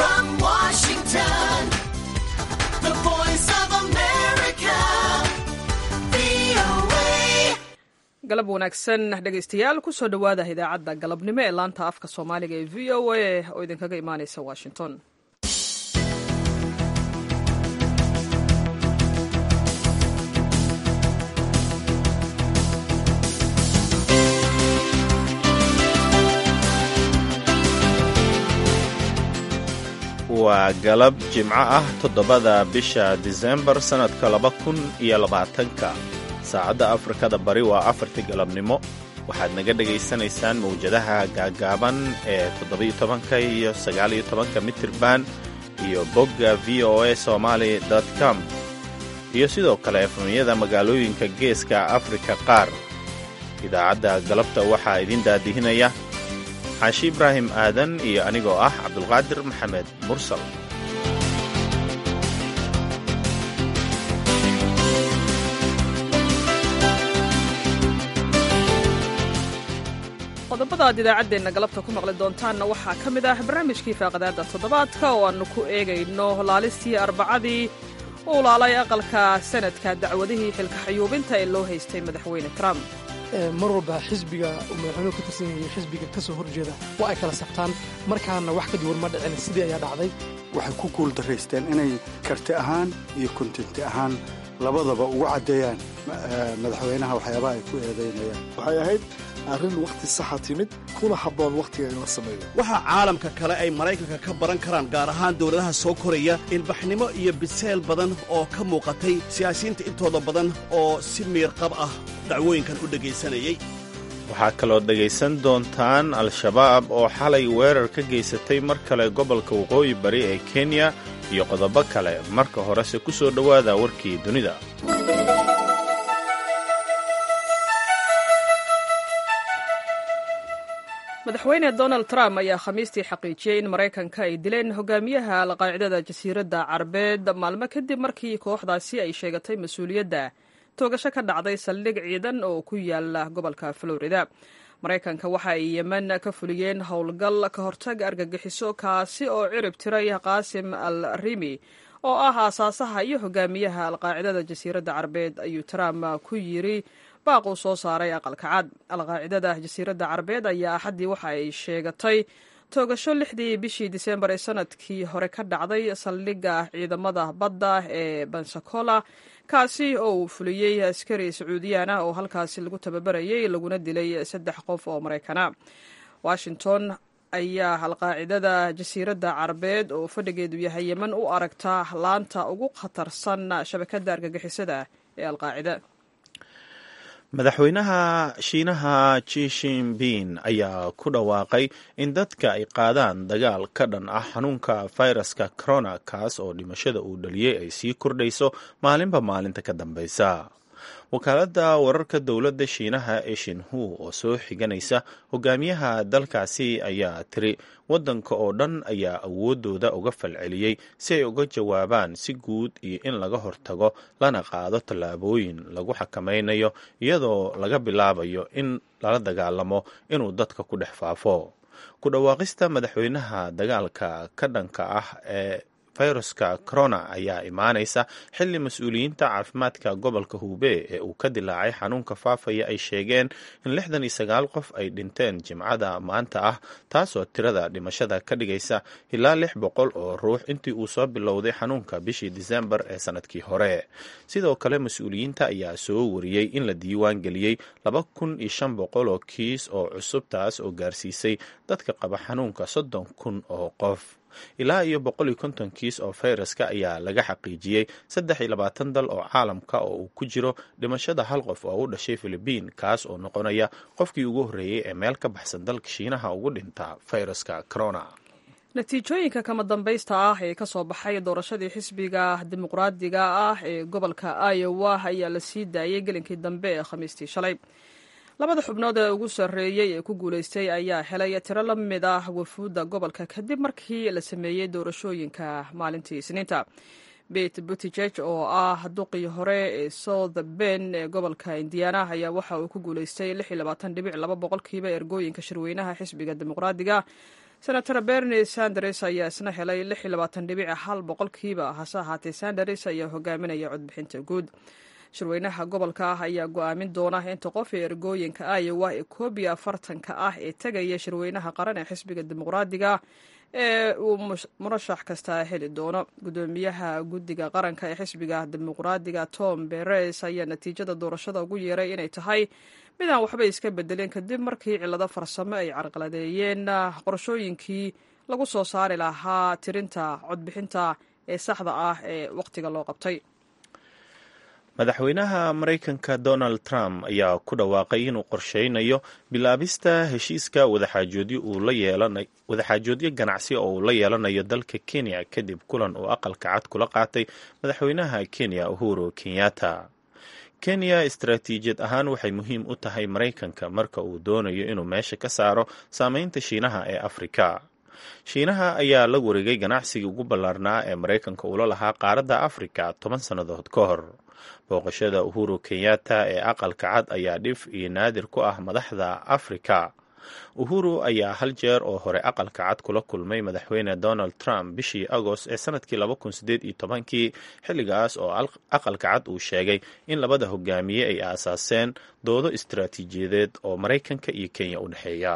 From Washington, the voice of America, VOA. galab wanaagsan dhegaystayaal kusoo dhowaada idaacadda galabnimo ee laanta afka soomaaliga ee v o a oo idinkaga imaaneysa washington waa galab jimco ah toddobada bisha disembar sannadka laba kun iyo labaatanka saacadda afrikada bari waa afartii galabnimo waxaad naga dhegaysanaysaan mawjadaha gaagaaban ee toddobiyo tobanka iyo sagaaliyo tobanka mitirban iyo bogga v o a somaali com iyo sidoo kale efemyada magaalooyinka geeska afrika qaar idaacadda galabta waxaa idin daadihinaya xaashi ibraahim aadan iyo anigoo ah cabdulqaadir maxamed mursal qodobada aad idaacaddeenna galabta ku maqli doontaanna waxaa ka mid ah barnaamijkii faaqadaada toddobaadka oo aannu ku eegayno laalistii arbacadii uu laalay aqalka sanadka dacwadihii xilka xayuubinta ee loo haystay madaxweyne trump mar walba xisbiga uu madaxweynuhu ka tirsan yahay xisbiga ka soo horjeeda waa ay kala sabtaan markaana wax ka duwan ma dhicin sidii ayaa dhacday waxay ku guuldaraysteen inay karti ahaan iyo kontinti ahaan labadaba ugu caddeeyaan eh, madaxweynaha waxyaabaha ay ku eedaynayaan waxay ahayd arrin wakhti saxa timid kuna habboon wakhtiga in la sameeyo waxa caalamka kale ay maraykanka ka baran karaan gaar ahaan dowladaha soo koraya ilbaxnimo iyo biseel badan oo ka muuqatay siyaasiyiinta intooda badan oo si miirqab ah dacwooyinkan u dhegaysanayay waxaa kaloo dhegaysan doontaan al-shabaab oo xalay weerar ka geysatay mar kale gobolka waqooyi bari ee kenya iyo qodobo kale marka horese ku soo dhowaada warkii dunida madaxweyne donald trump ayaa khamiistii xaqiijiyey in maraykanka ay dileen hogaamiyaha alqaacidada jasiiradda carbeed maalmo kadib markii kooxdaasi ay sheegatay mas-uuliyadda toogasho ka dhacday saldhig ciidan oo ku yaala gobolka florida maraykanka waxa ay yemen ka fuliyeen howlgal ka hortag argagixiso kaasi oo cirib tiray qaasim al rimi oo ah aasaasaha iyo hogaamiyaha alqaacidada jasiiradda carbeed ayuu trump ku yiri baaq uu soo saaray aqalka cad alqaacidada jasiiradda carbeed ayaa axaddii waxa ay sheegatay toogasho lixdii bishii disembar ee sanadkii hore ka dhacday saldhigga ciidamada badda ee bensacola kaasi oo uu fuliyey askari sacuudiyaan ah oo halkaasi lagu tababarayay laguna dilay saddex qof oo maraykana washington ayaa alqaacidada jasiiradda carbeed oo fadhigeedu yahay yemen u aragta laanta ugu khatarsan shabakadda argagixisada ee alqaacida madaxweynaha shiinaha ji shinbin ayaa ku dhawaaqay in dadka ay qaadaan dagaal ka dhan ah xanuunka fayraska corona kaas oo dhimashada uu dhaliyey ay sii kordhayso maalinba maalinta ka dambeysa wakaaladda wararka dowladda shiinaha ee shinhu oo soo xiganaysa hogaamiyaha dalkaasi ayaa tiri waddanka oo dhan ayaa awoodooda uga falceliyey si ay uga jawaabaan si guud iyo in laga hortago lana qaado tallaabooyin lagu xakamaynayo iyadoo laga bilaabayo in lala dagaalamo inuu dadka ku dhex faafo ku dhawaaqista madaxweynaha dagaalka ka dhanka ah ee fayruska corona ayaa imaanaysa xilli mas-uuliyiinta caafimaadka gobolka hube ee uu ka dilaacay xanuunka faafaya ay sheegeen in lixdan iyo sagaal qof ay dhinteen jimcada maanta ah taasoo tirada dhimashada ka dhigaysa ilaa lix boqol oo ruux intii uu soo bilowday xanuunka bishii disembar ee sanadkii hore sidoo kale mas-uuliyiinta ayaa soo wariyey in la diiwaan geliyey laba kun iyo shan boqol oo kiis oo cusub taas oo gaarsiisay dadka qaba xanuunka soddon kun oo qof ilaa iyo boqol iyo konton kiis oo fayraska ayaa laga xaqiijiyey saddex iyo labaatan dal oo caalamka oo uu ku jiro dhimashada hal qof oo u dhashay filibiin kaas oo noqonaya qofkii ugu horreeyey ee meel ka baxsan dalka shiinaha ugu dhinta fayraska corona natiijooyinka kama dambaysta ah ee ka soo baxay doorashadii xisbiga dimuqraadiga ah ee gobolka iowa ayaa la sii daayey gelinkii dambe ee khamiistii shalay labada xubnood ee ugu sarreeyey ee ku guulaystay ayaa helay tiro la mid ah wafuudda gobolka kadib markii la sameeyey doorashooyinka maalintii isniinta bete butijeg oo ah duqii hore ee south ben ee gobolka indiana ayaa waxa uu ku guulaystay dhibic laba boqolkiiba ergooyinka shirweynaha xisbiga dimuqraadiga senator bernie sanders ayaa isna helay lix iyo labaatan dhibic hal boqolkiiba hase ahaatee sanders ayaa hogaaminaya codbixinta guud shirweynaha gobolka ah ayaa go-aamin doona inta qof ee ergooyinka iowa ee koob iyo afartanka ah ee tegaya shirweynaha qaran ee xisbiga dimuqraadiga ee uu murashax kasta heli doono gudoomiyaha guddiga qaranka ee xisbiga dimuqraadiga tom beres ayaa natiijada doorashada ugu yeeray inay tahay mid aan waxba iska bedelin kadib markii cillado farsamo ay carqaladeeyeen qorashooyinkii lagu soo saari lahaa tirinta codbixinta ee saxda ah ee wakhtiga loo qabtay madaxweynaha maraykanka donald trump ayaa ku dhawaaqay inuu qorsheynayo bilaabista heshiiska wadaxaajoodyo ganacsi oo uu la yeelanayo dalka kenya kadib kulan uu aqalka cad kula qaatay madaxweynaha kenya uhuru kenyatta kenya istaraatiijiyad ahaan waxay muhiim u tahay maraykanka marka uu doonayo inuu meesha ka saaro saameynta shiinaha ee afrika shiinaha ayaa la wareegay ganacsigii ugu ballaarnaa ee maraykanka ula lahaa qaaradda afrika toban sannadood ka hor booqashada uhuru kenyatta ee aqalka cad ayaa dhif iyo naadir ku ah madaxda afrika uhuru ayaa hal jeer oo hore aqalka cad kula kulmay madaxweyne donald trump bishii agost ee sanadkii kii xilligaas oo aqalka cad uu sheegay in labada hogaamiye ay aasaaseen doodo istaraatiijiyadeed oo maraykanka iyo kenya u dhexeeya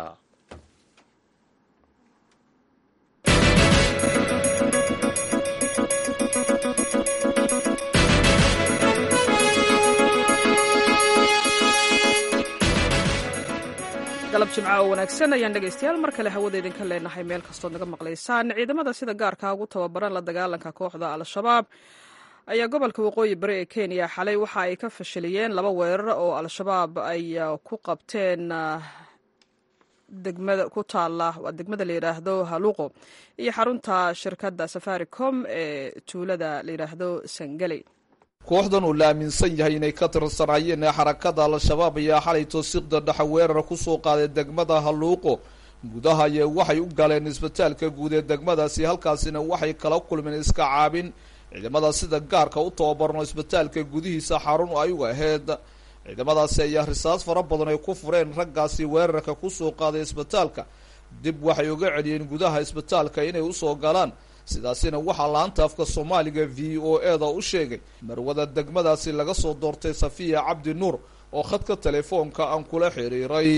galab jimca oo wanaagsan ayaan dhegaystayaal mar kale hawada idinka leenahay meel kastood naga maqlaysaan ciidamada sida gaarka ugu tababaran la dagaalanka kooxda al-shabaab ayaa gobolka waqooyi bari ee kenya xalay waxa ay ka fashiliyeen laba weerar oo al-shabaab ay ku qabteen degmada ku taala waa degmada la yidhaahdo haluuqo iyo xarunta shirkadda safaricom ee tuulada la yidhaahdo sangaley kooxdan uu la aaminsan yahay inay ka tirsanaayeen ee xarakada al-shabaab ayaa xalay toosiqda dhexe weerar kusoo qaaday degmada haluuqo gudaha ayee waxay u galeen isbitaalka guud ee degmadaasi halkaasina waxay kala kulmeen iska caabin ciidamada sida gaarka u tababarno isbitaalka gudihiisa xarun ay u ahayd ciidamadaasi ayaa risaas fara badan ay ku fureen raggaasi weerarka kusoo qaaday isbitaalka dib waxay uga celiyeen gudaha isbitaalka inay usoo galaan sidaasina waxaa laanta afka soomaaliga v o e da u sheegay marwada degmadaasi laga soo doortay safiya cabdi nuur oo khadka telefoonka aan kula xiriiray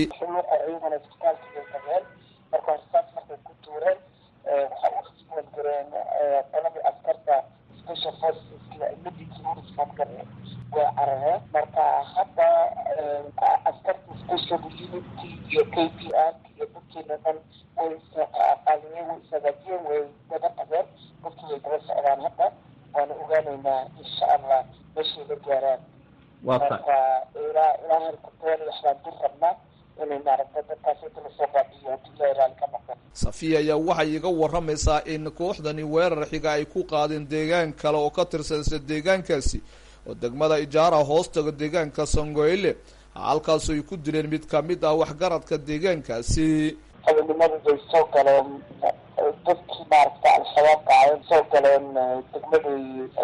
waa carareen marka hadda askarta special unity iyo k p r iyo dadkeena dhan way isqaaliyeen way isagaajiyeen way daba qabeen dadkii way daba socdaan hadda waana ogaanaynaa insha allah meeshay la gaaraan marka ilaa ilaa herkuteen waxbaan dir rabnaa inay maaragta dadkaas inta lasoo baabiyo haddii ilahay raali ka noqdo safiya ayaa waxay iga waramaysaa in kooxdani weerar xiga ay ku qaadeen deegaan kale oo ka tirsan isla deegaankaasi oo degmada ijaara hoostaga deegaanka sangoyle halkaasu ay ku dileen mid kamid ah waxgaradka deegaankaasi habeenimadu bay soo galeen dadkii maaragta al-shabaabka ay soo galeen degmaday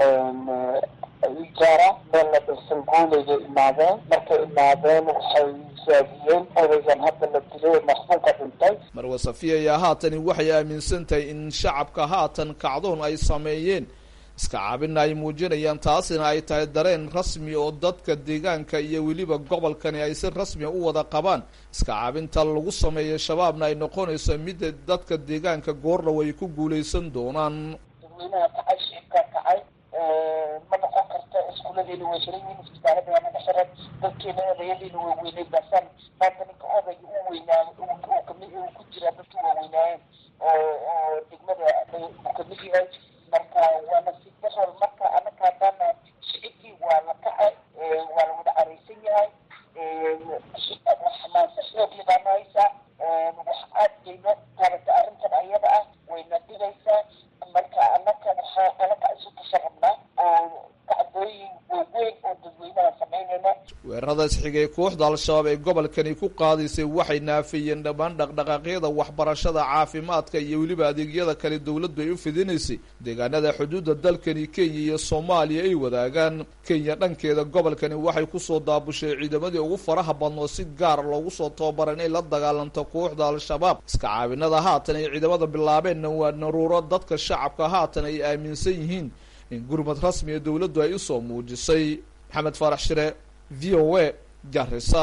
ijaara meel la dhirsan guulayga imaadeen markay imaadeen waxay raadiyeen odaygan hadda la dilay maxbuuka dhintay marwa safiya ayaa haatani waxay aaminsan tahay in shacabka haatan kacdoon ay sameeyeen iska caabina ay muujinayaan taasina ay tahay dareen rasmi oo dadka deegaanka iyo weliba gobolkani ay si rasmia u wada qabaan iska caabinta lagu sameeya shabaabna ay noqonayso midda dadka deegaanka goordhow ay ku guulaysan doonaan dadweynaha kacay shicibka kacay ma noqon karta iskuuladeena way xiran yihiin isbitaalada naga xiran dadkeena odayadiina way weynay basan maanta ninka odayga u weynaayo uu kamid uu ku jira dadkii waa weynaayeen oo oo degmada uu kamid yahay marka waana si daral marka anaka haddana shicibkii waa la kacay waa la wada caraysan yahay xamaasa xoogli baana haysaa wax aad bayno taabata arrintan ayada ah wayna dhigaysaa marka anaka waxaa anaka isu tasha rabnaa oo kacdooyin waaweyn oo dadweynaha samaynayna weerarada weerarada isxigay kooxda al-shabaab ee gobolkani ku qaadaysay waxay naafiyeen dhammaan dhaqdhaqaaqyada waxbarashada caafimaadka iyo weliba adeegyada kale dowladdu ay u fidinaysay deegaanada xuduudda dalkani kenya iyo soomaaliya ay wadaagaan kenya dhankeeda gobolkani waxay kusoo daabushay ciidamadii ugu faraha badnoo si gaar loogu soo tababara inay la dagaalanto kooxda al-shabaab iska caabinada haatan ay ciidamada bilaabeenna waa naruuro dadka shacabka haatan ay aaminsan yihiin in gurmad rasmiga dowladdu ay usoo muujisay maxamed faarax shire v o a garisa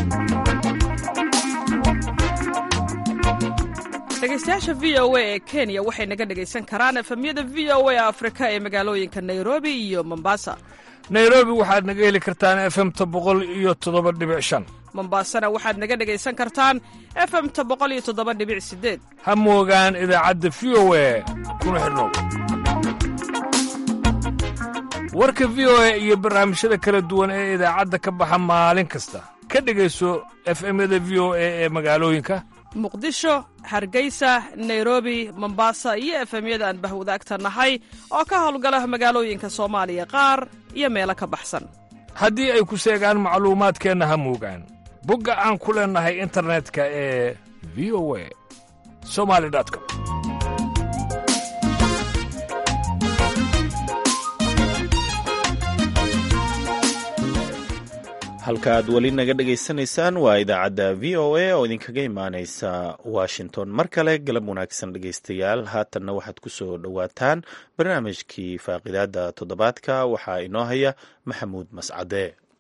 dhegeystayaasha v o a ee kenya waxay naga dhegaysan karaan efemyada v o a afrika ee magaalooyinka nairobi iyo mombasa nairobi waxaad naga heli kartaan efemta boqol iyo toddoba dhibic shan mombasana waxaad naga dhegaysan kartaan efemta boqol iyo toddoba dhibic sideed ha moogaan idaacadda v o a kuna xidhnow warka v o a iyo barnaamijyada kala duwan ee idaacadda ka baxa maalin kasta ka dhegayso efemyada v o a ee magaalooyinka muqdisho hargeysa nairobi mombasa iyo efemyada aan bahwadaagta nahay oo ka howlgala magaalooyinka soomaaliya qaar iyo meelo ka baxsan haddii ay ku seegaan macluumaadkeenna ha moogaan bogga aan ku leennahay internetka ee v o a somali com halka aad weli naga dhegaysanaysaan waa idaacadda v o a oo idinkaga imaaneysa washington mar kale galab wanaagsan dhegaystayaal haatanna waxaad ku soo dhowaataan barnaamijkii faaqidaada toddobaadka waxaa inoo haya maxamuud mascade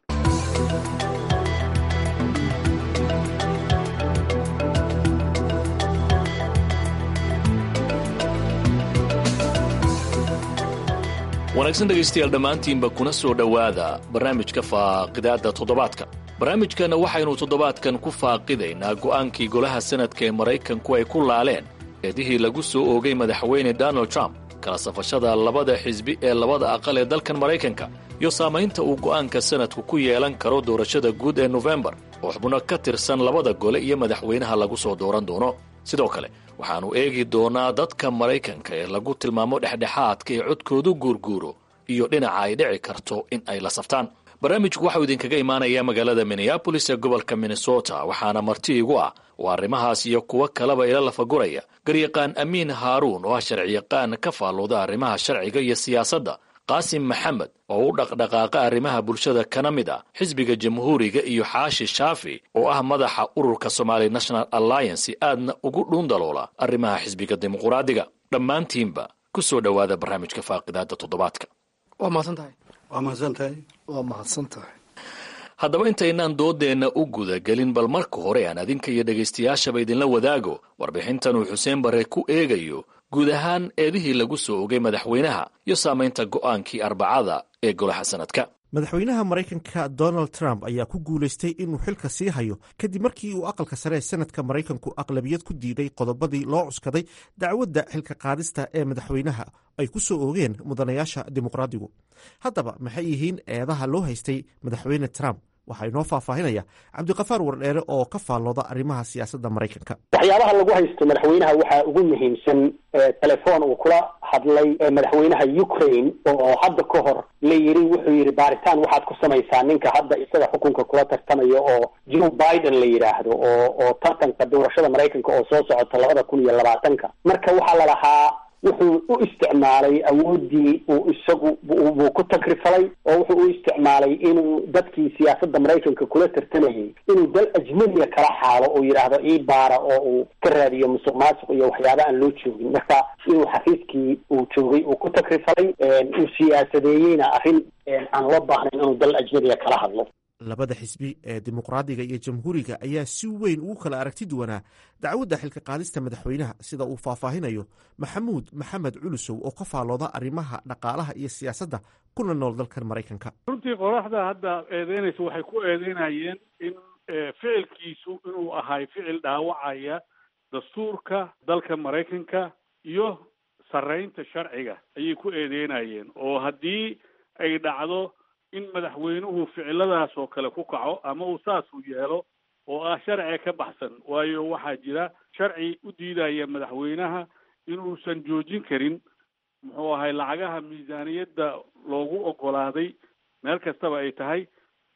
wanaagsan dhegaystayaal dhammaantiinba kuna soo dhowaada barnaamijka faaqidaadda toddobaadka barnaamijkanna waxaynu toddobaadkan ku faaqidaynaa go'aankii golaha sanadka ee maraykanku ay ku laaleen eedihii lagu soo oogay madaxweyne donald trump kala safashada labada xisbi ee labada aqal ee dalkan maraykanka iyo saamaynta uu go'aanka sanadku ku yeelan karo doorashada guud ee nofembar oo xubno ka tirsan labada gole iyo madaxweynaha lagu soo dooran doono sidoo kale waxaannu eegi doonaa dadka maraykanka ee lagu tilmaamo dhexdhexaadka ee codkoodu guurguuro iyo dhinaca ay dhici karto in ay la saftaan barnaamijku waxau idinkaga imaanayaa magaalada minneabolis ee gobolka minnesota waxaana marti igu ah oo arrimahaas iyo kuwo kaleba ila lafaguraya garyaqaan amiin haaruun oo ah sharciyaqaan ka faallooda arrimaha sharciga iyo siyaasadda qaasim maxamed oo u dhaqdhaqaaqa arrimaha bulshada kana mid ah xisbiga jamhuuriga iyo xaashi shaafi oo ah madaxa ururka somali national alliance aadna ugu dhuundaloola arrimaha xisbiga dimuquraadiga dhammaantiinba ku soo dhowaada barnaamijka faaqidaada toddobaadka waa mahadsan tahay waa mahadsan tahay waa mahadsan tahay haddaba intaynaan doodeenna u gudagelin bal marka hore aan adinka iyo dhegaystayaashaba idinla wadaago warbixintan uu xuseen barre ku eegayo guud ahaan eedihii lagu soo ogay madaxweynaha iyo saamaynta go'aankii arbacada ee golaha sanadka madaxweynaha maraykanka donald trump ayaa ku guulaystay inuu xilka sii hayo kadib markii uu aqalka sare ee sanadka maraykanku aqlabiyad ku diiday qodobadii loo cuskaday dacwadda xilka qaadista ee madaxweynaha ay ku soo oogeen mudanayaasha dimuqraadigu haddaba maxay yihiin eedaha loo haystay madaxweyne trump waxaa inoo faahfaahinaya cabdiqafaar wardheere oo ka faallooda arrimaha siyaasadda maraykanka waxyaabaha lagu haysto madaxweynaha waxaa ugu muhiimsan telefoon uu kula hadlay madaxweynaha ukraine oo hadda ka hor la yiri wuxuu yidhi baaritaan waxaad ku samaysaa ninka hadda isaga xukunka kula tartamaya oo joe biden la yidhaahdo oo oo tartanka doorashada maraykanka oo soo socota labada kun iyo labaatanka marka waxaa la lahaa wuxuu u isticmaalay awooddii uu isagu buu ku tagrifalay oo wuxuu u isticmaalay inuu dadkii siyaasadda maraykanka kula tartamayay inuu dal ajnabiga kala xaalo oo yidhaahdo ii baara oo uu ka raadiyo musuq maasuq iyo waxyaaba aan loo joogin marka inuu xafiiskii uu joogay uu ku tagrifalay uu siyaasadeeyeyna arrin aan loo baahnayn inuu dal ajnabiga kala hadlo labada xisbi ee dimuqraadiga iyo jamhuuriga ayaa si weyn ugu kala aragti duwanaa dacwadda xilka qaadista madaxweynaha sida uu faahfaahinayo maxamuud maxamed culusow oo ka faallooda arrimaha dhaqaalaha iyo siyaasadda kuna nool dalkan maraykanka runtii qoraxda hadda eedeynaysa waxay ku eedeynayeen in ficilkiisu inuu ahay ficil dhaawacaya dastuurka dalka maraykanka iyo sarreynta sharciga ayay ku eedeynayeen oo haddii ay dhacdo in madaxweynuhu ficiladaas oo kale ku kaco ama uu saasuu yeelo oo ah sharciga ka baxsan waayo waxaa jira sharci u diidaya madaxweynaha inuusan joojin karin muxuu ahay lacagaha miisaaniyadda loogu ogolaaday meel kastaba ay tahay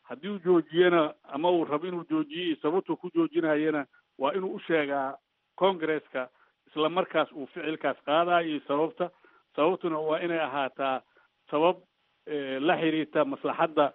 haddii uu joojiyana ama uu rabo inuu joojiyo sababtuu ku joojinayana waa inuu u sheegaa congresska isla markaas uu ficilkaas qaadayo iyo sababta sababtuna waa inay ahaataa sabab la xiriirta maslaxadda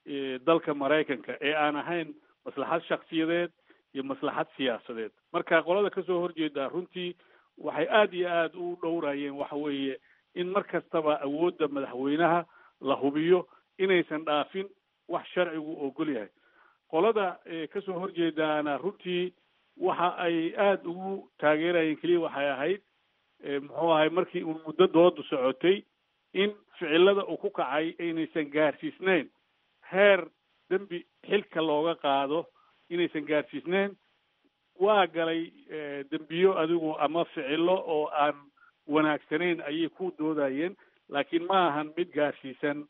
dalka maraykanka ee aan ahayn maslaxad shaksiyadeed iyo maslaxad siyaasadeed marka qolada kasoo horjeeda runtii waxay aada iyo aada u dhowrayeen waxa weeye in mar kastaba awoodda madaxweynaha la hubiyo inaysan dhaafin wax sharcigu ogol yahay qolada kasoo horjeedaana runtii waxa ay aada ugu taageerayeen keliya waxay ahayd muxuu ahay markii uu muddo doodu socotay in ficilada uu ku kacay aynaysan gaarsiisneyn heer dembi xilka looga qaado inaysan gaarsiisneyn waa galay dembiyo adigu ama ficilo oo aan wanaagsanayn ayay ku doodayeen laakiin ma ahan mid gaarsiisan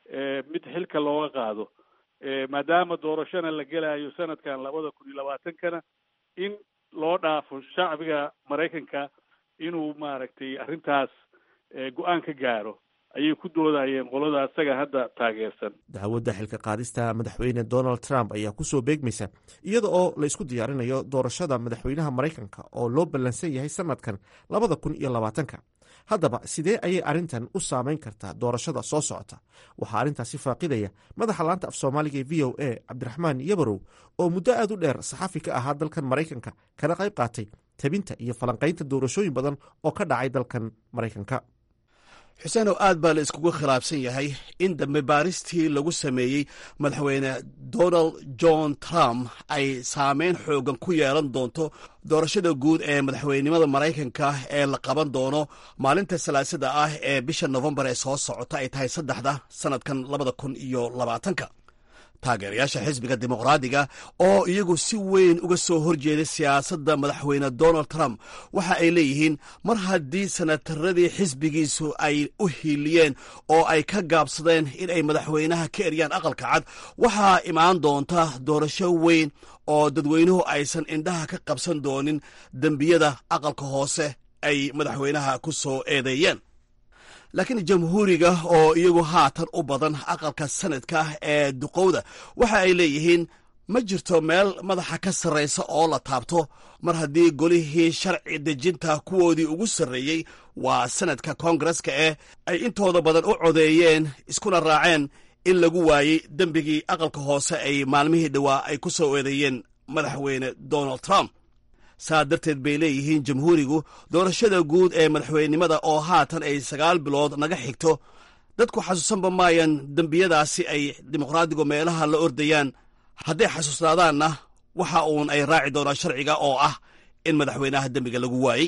mid xilka looga qaado maadaama doorashona la gelayo sanadkan labada kun iyo labaatankana in loo dhaafo shacbiga maraykanka inuu maaragtay arrintaas go-aan ka gaaro ayay ku doodayeen qolada isaga hadda taageersan dacwadda xilka qaadista madaxweyne donald trump ayaa kusoo beegmaysa iyada oo la isku diyaarinayo doorashada madaxweynaha maraykanka oo loo ballansan yahay sanadkan labada kun iyo labaatanka haddaba sidee ayay arrintan u saameyn kartaa doorashada soo socota waxaa arrintaasi faaqidaya madaxa laanta af soomaaliga ee v o a cabdiraxmaan yabarow oo muddo aad u dheer saxafi ka ahaa dalkan maraykanka kana qayb qaatay tabinta iyo falanqaynta doorashooyin badan oo ka dhacay dalkan maraykanka xuseenow aad baa la iskugu khilaafsan yahay in dambe baaristii lagu sameeyey madaxweyne donald john trump ay saameyn xoogan ku yeelan doonto doorashada guud ee madaxweynenimada maraykanka ee la qaban doono maalinta salaasada ah ee bisha nofembar ee soo socota ay tahay saddexda sanadkan labada kun iyo labaatanka taageerayaasha xisbiga dimuqraadiga oo iyagu si weyn uga soo horjeeday siyaasadda madaxweyne donald trump waxa ay leeyihiin mar haddii sanataradii xisbigiisu ay u hiiliyeen oo ay ka gaabsadeen in ay madaxweynaha ka eryaan aqalka cad waxaa imaan doonta doorasho weyn oo dadweynuhu aysan indhaha ka qabsan doonin dembiyada aqalka hoose ay madaxweynaha ku soo eedeeyeen laakiin jamhuuriga oo iyagu haatan u badan aqalka sanadka ee duqowda waxa ay leeyihiin ma jirto meel madaxa ka sarraysa oo la taabto mar haddii golihii sharci dejinta kuwoodii ugu sarreeyey waa sanadka koongareska eh ay intooda badan u codeeyeen iskuna raaceen in lagu waayey dembigii aqalka hoose ay maalmihii dhowaa ay ku soo eedeeyeen madaxweyne donald trump saa darteed bay leeyihiin jamhuurigu doorashada guud ee madaxweynenimada oo haatan ay sagaal bilood naga xigto dadku xasuusanba maayan dembiyadaasi ay dimuqraadigu meelaha la ordayaan hadday xasuusnaadaanna waxa uun ay raaci doonaan sharciga oo ah in madaxweynaha dembiga lagu waayey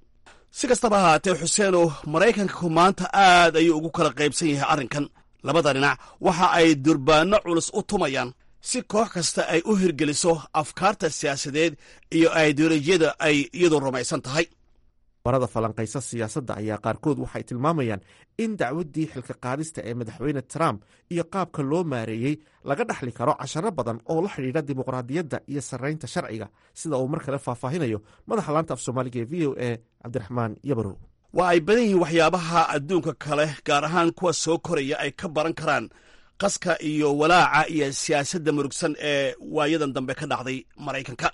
si kastaba ahaatee xuseenow maraykanku maanta aad ayuu ugu kala qaybsan yahay arrinkan labada dhinac waxa ay durbaanno culus u tumayaan si koox kasta ay u hirgeliso afkaarta siyaasadeed iyo ideolojiyada ay iyadu rumaysan tahay barada falanqaysa siyaasadda ayaa qaarkood waxay tilmaamayaan in dacwaddii xilka qaadista ee madaxweyne trump iyo qaabka loo maareeyey laga dhexli karo casharo badan oo la xidhiidha dimuqraadiyadda iyo sarraynta sharciga sida uu mar kale faahfaahinayo madaxa laanta af soomaaliga ee v o a cabdiraxmaan yabarow waa ay badan yihiin waxyaabaha adduunka kale gaar ahaan kuwa soo koraya ay ka baran karaan qaska iyo walaaca iyo siyaasadda murugsan ee waayadan dambe ka dhacday maraykanka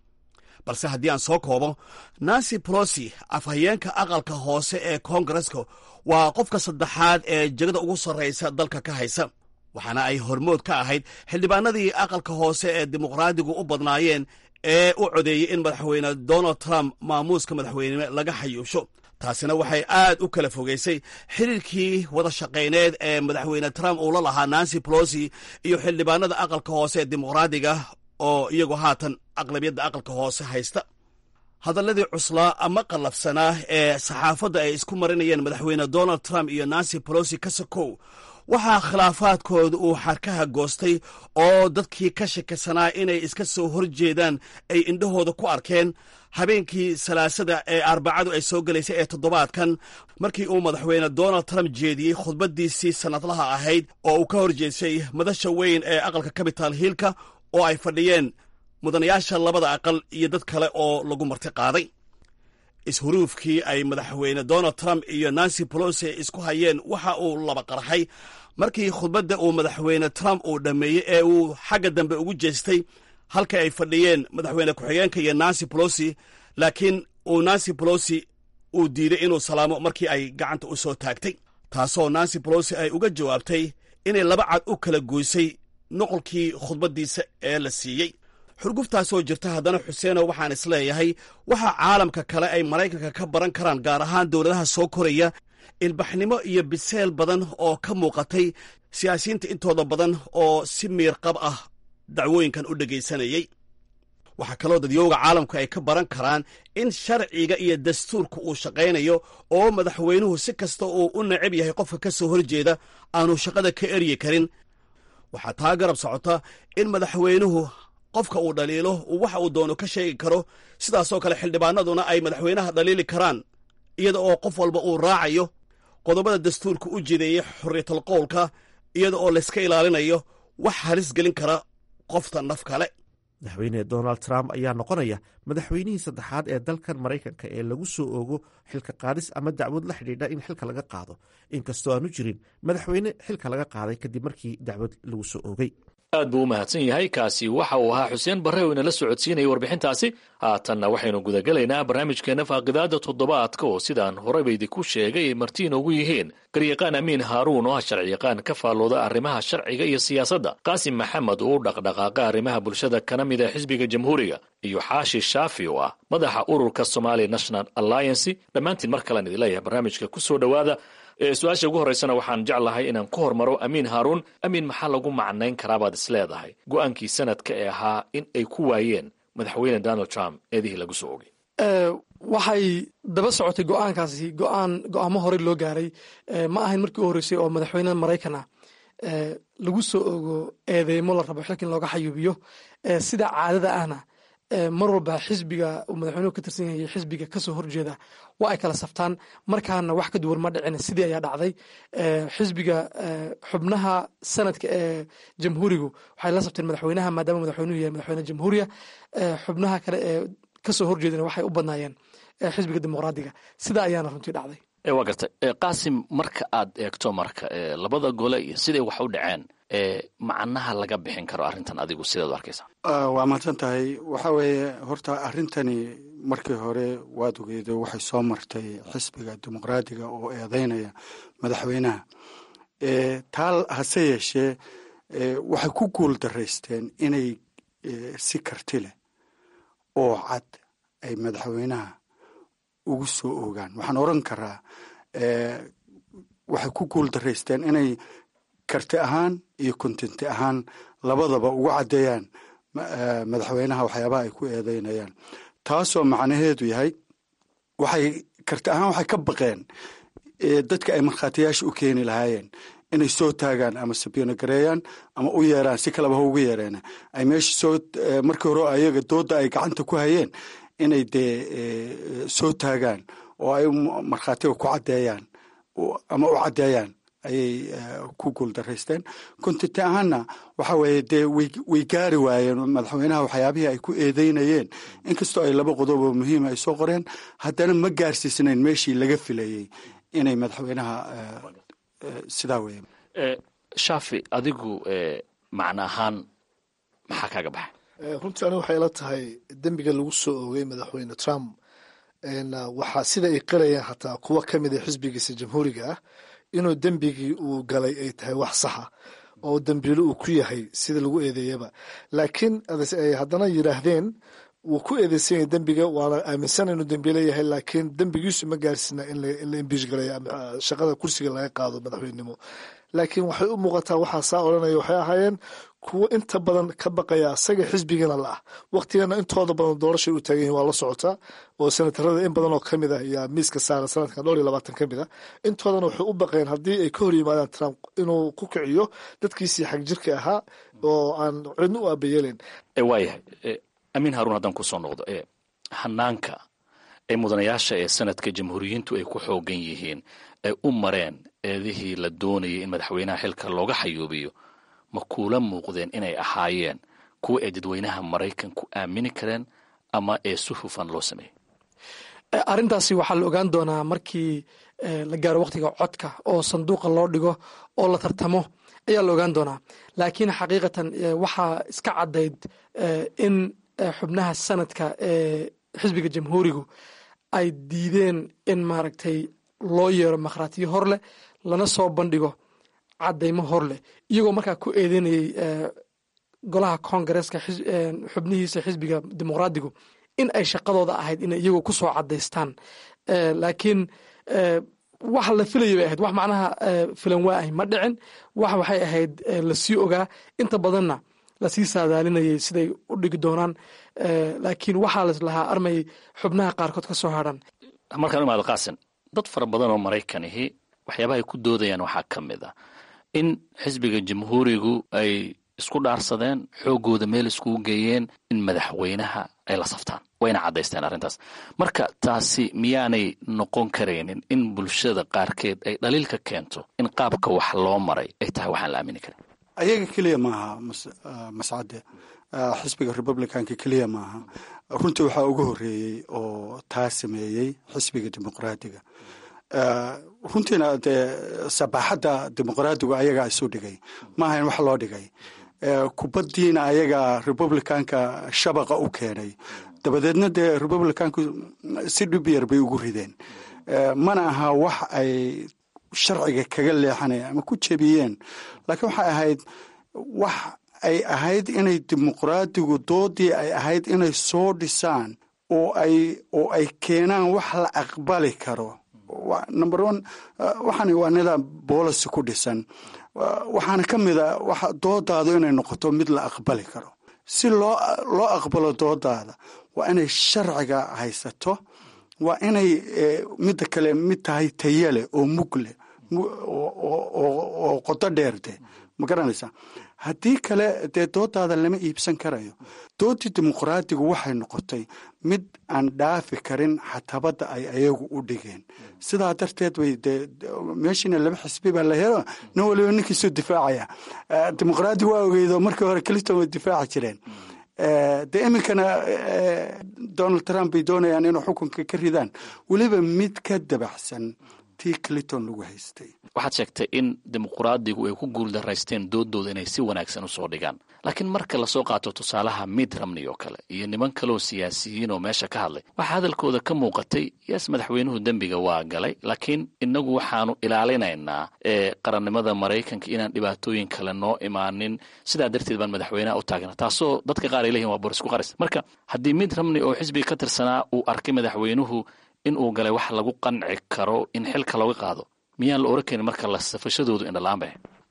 balse haddii aan soo koobo nancy polosi afhayeenka aqalka hoose ee koongareska waa qofka saddexaad ee jegada ugu sarraysa dalka ka haysa waxaana ay hormood ka ahayd xildhibaanadii aqalka hoose ee dimuqraadigu u badnaayeen ee u codeeyey in madaxweyne donald trump maamuuska madaxweynenimo laga xayuusho taasina waxay aad u kala fogeysay xiriirkii wada shaqayneed ee madaxweyne trump uu la lahaa nancy polosi iyo xildhibaanada aqalka hoose ee dimuqraadiga oo iyagu haatan aqlabiyadda aqalka hoose haysta hadalladii cuslaa ama qallafsanaa ee saxaafadda ay isku marinayeen madaxweyne donald trump iyo nancy polosi ka sokow waxaa khilaafaadkooda uu xarkaha goostay oo dadkii ka shakisanaa inay iska soo horjeedaan ay indhahooda ku arkeen habeenkii salaasada ee arbacadu ay soo gelaysay ee toddobaadkan markii uu madaxweyne donald trump jeediyey khudbaddiisii sannadlaha ahayd oo uu ka horjeedsay madasha weyn ee aqalka capital hiilka oo ay fadhiyeen mudanayaasha labada aqal iyo dad kale oo lagu marti qaaday ishuruufkii ay madaxweyne donald trump iyo nancy pelosi isku hayeen waxa uu laba qarxay markii khudbadda uu madaxweyne trump uu dhammeeyey ee uu xagga dambe ugu jeestay halka ay fadhiyeen madaxweyne ku-xigeenka iyo nancy pelosi laakiin uu nancy pelosi uu diiday inuu salaamo markii ay gacanta u soo taagtay taasoo nancy pelosi ay uga jawaabtay inay laba cad u kala goysay noqolkii khudbaddiisa ee la siiyey xurguftaasoo jirta haddana xuseeno waxaan isleeyahay waxa caalamka kale ay maraykanka ka baran karaan gaar ahaan dowladaha soo koraya ilbaxnimo iyo biseel badan oo ka muuqatay siyaasiyiinta intooda badan oo si miirqab ah dacwooyinkan u dhegaysanayey waxaa kaloo dadyooga caalamku ay ka baran karaan in sharciga iyo dastuurka uu shaqaynayo oo madaxweynuhu si kasta uu u necab yahay qofka ka soo horjeeda aanu shaqada ka eryi karin waxaa taa garab socota in madaxweynuhu qofka uu dhaliilo uu waxa uu doono ka sheegi karo sidaasoo kale xildhibaanaduna ay madaxweynaha dhaliili karaan iyada oo qof walba uu raacayo qodobada dastuurka u jideeyey xorriyatal qowlka iyada oo layska ilaalinayo wax halis gelin kara qofta naf kale madaxweyne donald trump ayaa noqonaya madaxweynihii saddexaad ee dalkan maraykanka ee lagu soo oogo xilka qaadis ama dacwad la xidhiidha in xilka laga qaado inkastoo aanu jirin madaxweyne xilka laga qaaday kadib markii dacwad lagu soo oogay aad buu u mahadsan yahay kaasi waxa uu ahaa xuseen barre oo inala socodsiinayay warbixintaasi haatanna waxaynu gudagelaynaa barnaamijkeenna faaqidaada toddobaadka oo sidaan horeyba idinku sheegay ay marti inoogu yihiin garyaqaan amiin haaruun oo ah sharciyaqaan ka faallooda arrimaha sharciga iyo siyaasadda qaasim maxamed oo u dhaqdhaqaaqa arrimaha bulshada kana mid a xisbiga jamhuuriga iyo xaashi shaafi oo ah madaxa ururka somali national alliancy dhammaantiin mar kalean idin leeyahay barnaamijka ku soo dhowaada su-aasha ugu horreysana waxaan jeclahay inaan ku hormaro amiin haaruun amiin maxaa lagu macnayn karaabaad is leedahay go-aankii sanadka ee ahaa in ay ku waayeen madaxweyne donald trump eedihii lagu soo ogay waxay daba socotay go-aankaasi go-aan go-aamo horey loo gaaray ma ahayn markii u horreysay oo madaxweyne maraykan ah lagu soo ogo eedeymo la rabo xilkan looga xayuubiyo sida caadada ahna mar walba xisbiga uu madaxweynuhu ka tirsan yahay xisbiga kasoo horjeeda waa ay kala saftaan markaana wax ka duwan ma dhicin sidii ayaa dhacday xisbiga xubnaha sanadka ee jamhuurigu waxay la safteen madaxweynaha maadaama madaxweynuhu yahay madaxweyne jamhuuriya xubnaha kale ee kasoo horjeedana waxay u badnaayeen xisbiga dimuqraadiga sida ayaana runtii dhacday waa gartay qaasim marka aad eegto marka labada gole iyo siday wax u dhaceen macnaha laga bixin karo arrintan adigu sidaad u arkaysaa waa mahadsan tahay waxa weeye horta arrintani markii hore waad ogeydo waxay soo martay xisbiga dimuqraadiga oo eedeynaya madaxweynaha taa hase yeeshee waxay ku guul daraysteen inay si karti leh oo cad ay madaxweynaha ugu soo oogaan waxaan oran karaa waxay ku guul daraysteen inay karti ahaan iyo kontinti ahaan labadaba ugu caddeeyaan madaxweynaha waxyaabaha ay ku eedeynayaan taasoo macnaheedu yahay waxay karti ahaan waxay ka baqeen dadka ay markhaatiyaasha u keeni lahaayeen inay soo taagaan ama sabiino gareeyaan ama u yeeraan si kaleba ha ugu yeereen ay meesha soo markii hore ayaga dooda ay gacanta ku hayeen inay dee soo taagaan oo ay markhaatiga ku caddeeyaan ama u caddeeyaan ayay ku guul daraysteen kontinti ahaanna waxa weeye dee way gaari waayeen madaxweynaha waxyaabihii ay ku eedeynayeen inkastoo ay laba qodob oo muhiima ay soo qoreen haddana ma gaarsiisnayn meeshii laga filayey inay madaxweynaha sidaa weye shaafi adigu macno ahaan maxaa kaaga baxay runtii aniga waxay ila tahay dembiga lagu soo oogay madaxweyne trump waxaa sida ay qarayaan xataa kuwa ka mid a xisbigiisa jamhuuriga ah inuu dembigii uu galay ay tahay wax saxa oo dembiilo uu ku yahay sida lagu eedeeyaba laakiin ay haddana yidhaahdeen wuu ku eedeysan yahay dembiga waana aaminsan inuu dembiilo yahay laakiin dembigiisu ma gaarsina in la imbiish galaya shaqada kursiga laga qaado madaxweynenimo laakiin waxay u muuqataa waxaa saa odhanaya waxay ahaayeen kuwo inta badan ka baqaya asaga xisbigana la ah waktigana intooda badan doorashay u taagan yihin waa la socotaa oo senatarada in badan oo ka mid ah yaa miiska saara sanadkan dhowr iyo labaatan ka mid ah intoodana waxay u baqeen haddii ay ka hor yimaadaan trump inuu ku kiciyo dadkiisii xag jirka ahaa oo aan cidna u aabayeelayn waayahay amiin haruun haddaan kusoo noqdo hanaanka ee mudanayaasha ee sanadka jamhuuriyiintu ay ku xoogan yihiin ay u mareen eedihii la doonayay in madaxweynaha xilka looga xayuubiyo ma kuula muuqdeen inay ahaayeen kuwa ay dadweynaha maraykanku aamini kareen ama ee si hufan loo sameeyey arrintaasi waxaa la ogaan doonaa markii la gaaro waqtiga codka oo sanduuqa loo dhigo oo la tartamo ayaa la ogaan doonaa laakiin xaqiiqatan waxaa iska caddayd in xubnaha sanadka ee xisbiga jamhuurigu ay diideen in maaragtay loo yeero makhraatiyo hor leh lana soo bandhigo caddaymo hor leh iyagoo markaa ku eedeynayay golaha koongareeska xubnihiisa xisbiga dimuqraadigu in ay shaqadooda ahayd inay iyagoo ku soo caddaystaan laakiin wax la filayay bay ahayd wax macnaha filan waa ahy ma dhicin wax waxay ahayd lasii ogaa inta badanna lasii saadaalinayay siday u dhigi doonaan laakiin waxaa laslahaa armay xubnaha qaarkood ka soo hadhan markaan imaado qaasin dad fara badan oo maraykanihi waxyaabaha ay ku doodayaan waxaa ka mid ah in xisbiga jamhuurigu ay isku dhaarsadeen xooggooda meel iskugu geeyeen in madaxweynaha ay la saftaan wayna caddaysteen arrintaas marka taasi miyaanay noqon karaynin in bulshada qaarkeed ay dhaliilka keento in qaabka wax loo maray ay tahay waxaan la aamini karin ayaga keliya maaha mascade xisbiga republicanka keliya maaha runtii waxaa ugu horeeyey oo taa sameeyey xisbiga dimuqraadiga runtiina dee sabaaxadda dimuqraadigu ayagaa isu dhigay maaha in wax loo dhigay kubaddiina ayagaa republicanka shabaqa u keenay dabadeedna dee republicanku si dhib yar bay ugu rideen mana aha wax ay sharciga kaga leexanayeen ama ku jebiyeen laakiin waxay ahayd wax ay ahayd inay dimuqraadigu doodii ay ahayd inay soo dhisaan oo ay oo ay keenaan wax la aqbali karo number one waxaan waa nidaam boolicy ku dhisan waxaana ka mid a waxa doodaadu inay noqoto mid la aqbali karo si loo loo aqbalo doodaada waa inay sharciga haysato waa inay midda kale mid tahay tayale oo mugle oo qodo dheer de ma garanaysaa haddii kale dee doodaada lama iibsan karayo doodii dimuqraadigu waxay noqotay mid aan dhaafi karin xatabadda ay ayagu u dhigeen sidaa darteed bay dee meeshiina laba xisbi baa la helo nin waliba ninkiisuu difaacaya dimuqraadi waa ogeydo markii hore clinton way difaaci jireen dee iminkana donald trump bay doonayaan inuu xukunka ka ridaan weliba mid ka dabaxsan tii clinton lagu haystay waxaad sheegtay in dimuqraadigu ay ku guuldaraysteen doodooda inay si wanaagsan usoo dhigaan laakiin marka lasoo qaato tusaalaha mid ramney oo kale iyo niman kaleoo siyaasiyiin oo meesha ka hadlay waxaa hadalkooda ka muuqatay yes madaxweynuhu dembiga waa galay laakiin inagu waxaanu ilaalinaynaa qarannimada maraykanka inaan dhibaatooyin kale noo imaanin sidaa darteed baan madaxweynaha u taagna taasoo dadka qaar ay leeyihin waa borisku qaris marka haddii mid ramney oo xisbiga ka tirsanaa uu arkay madaxweynuhu in uu galay wax lagu qanci karo in xilka looga qaado miyaan la oran karin marka la safashadoodu indhalaanba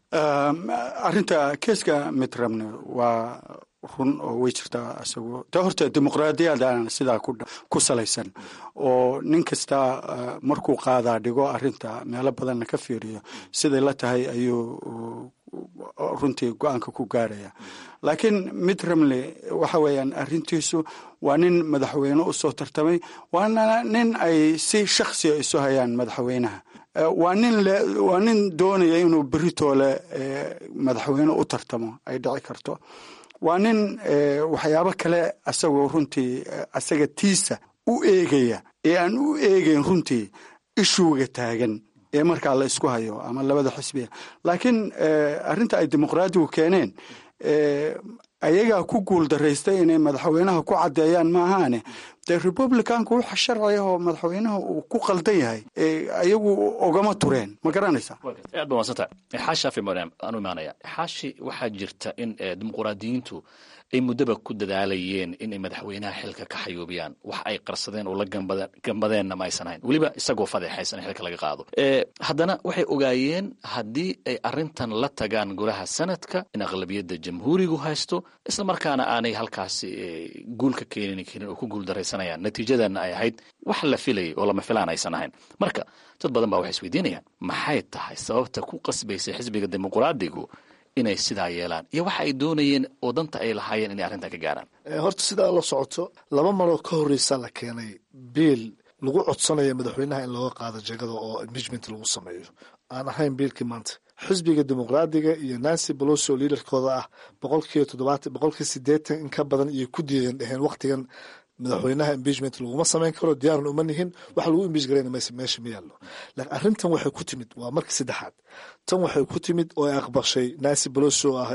arrinta keeska midramne waa run oo way jirtaa isagu de horta dimuqraadiyadaan sidaa ku salaysan oo nin kasta markuu qaadaa dhigo arrinta meelo badanna ka fiiriyo siday la tahay ayuu runtii go-aanka ku gaaraya laakiin mid ramley waxa weeyaan arrintiisu waa nin madaxweyne u soo tartamay waana nin ay si shaksiya isu hayaan madaxweynaha waa nin waa nin doonaya inuu beritoole madaxweyne u tartamo ay dhici karto waa nin waxyaabo kale asagoo runtii asaga tiisa u eegaya ee aan u eegeyn runtii ishuuga taagan ee markaa la isku hayo ama labada xisbiya laakiin arrinta ay dimuqraadigu keeneen ayagaa ku guul daraystay inay madaxweynaha ku caddeeyaan maahaane dee republicanku waxa sharci ah oo madaxweynaha uu ku qaldan yahay ayagu ogama tureen ma garanaysaa aad ba madsanta xaashi afi aanu imaanaya xaashi waxaa jirta in dimuqraadiyiintu ay muddaba ku dadaalayeen inay madaxweynaha xilka ka xayuubiyaan wax ay qarsadeen oo la gambadeenna ma aysan hayn weliba isagoo fadeexaysan in xilka laga qaado haddana waxay ogaayeen haddii ay arrintan la tagaan golaha sanadka in aqlabiyadda jamhuurigu haysto isla markaana aanay halkaasi guulka keenin karin oo ku guuldaraysanayaan natiijadana ay ahayd wax la filayay oo lama filaan aysan ahayn marka dad badan baa waxay isweydiinayaan maxay tahay sababta ku qasbaysay xisbiga dimuqraadigu inay sidaa yeelaan iyo waxa ay doonayeen oo danta ay lahaayeen inay arrintan ka gaaraan horta sidaa la socoto laba maroo ka horreysa la keenay biil lagu codsanayo madaxweynaha in looga qaado jegada oo impeachment lagu sameeyo aan ahayn biilkii maanta xisbiga dimuqraadiga iyo nancy bolosi oo liidarkooda ah boqolkiiba toddobaatan boqolkii siddeetan in ka badan iyo ku diideen dheheen wakhtigan madaxweynaha impeachment laguma samayn karo diyaaran uma nihin wax lagu impeach garayna mayse meesha ma yaallo laakiin arrintan waxay ku timid waa markii saddexaad tan waxay ku timid oo ay aqbashay nancy pelosi oo ah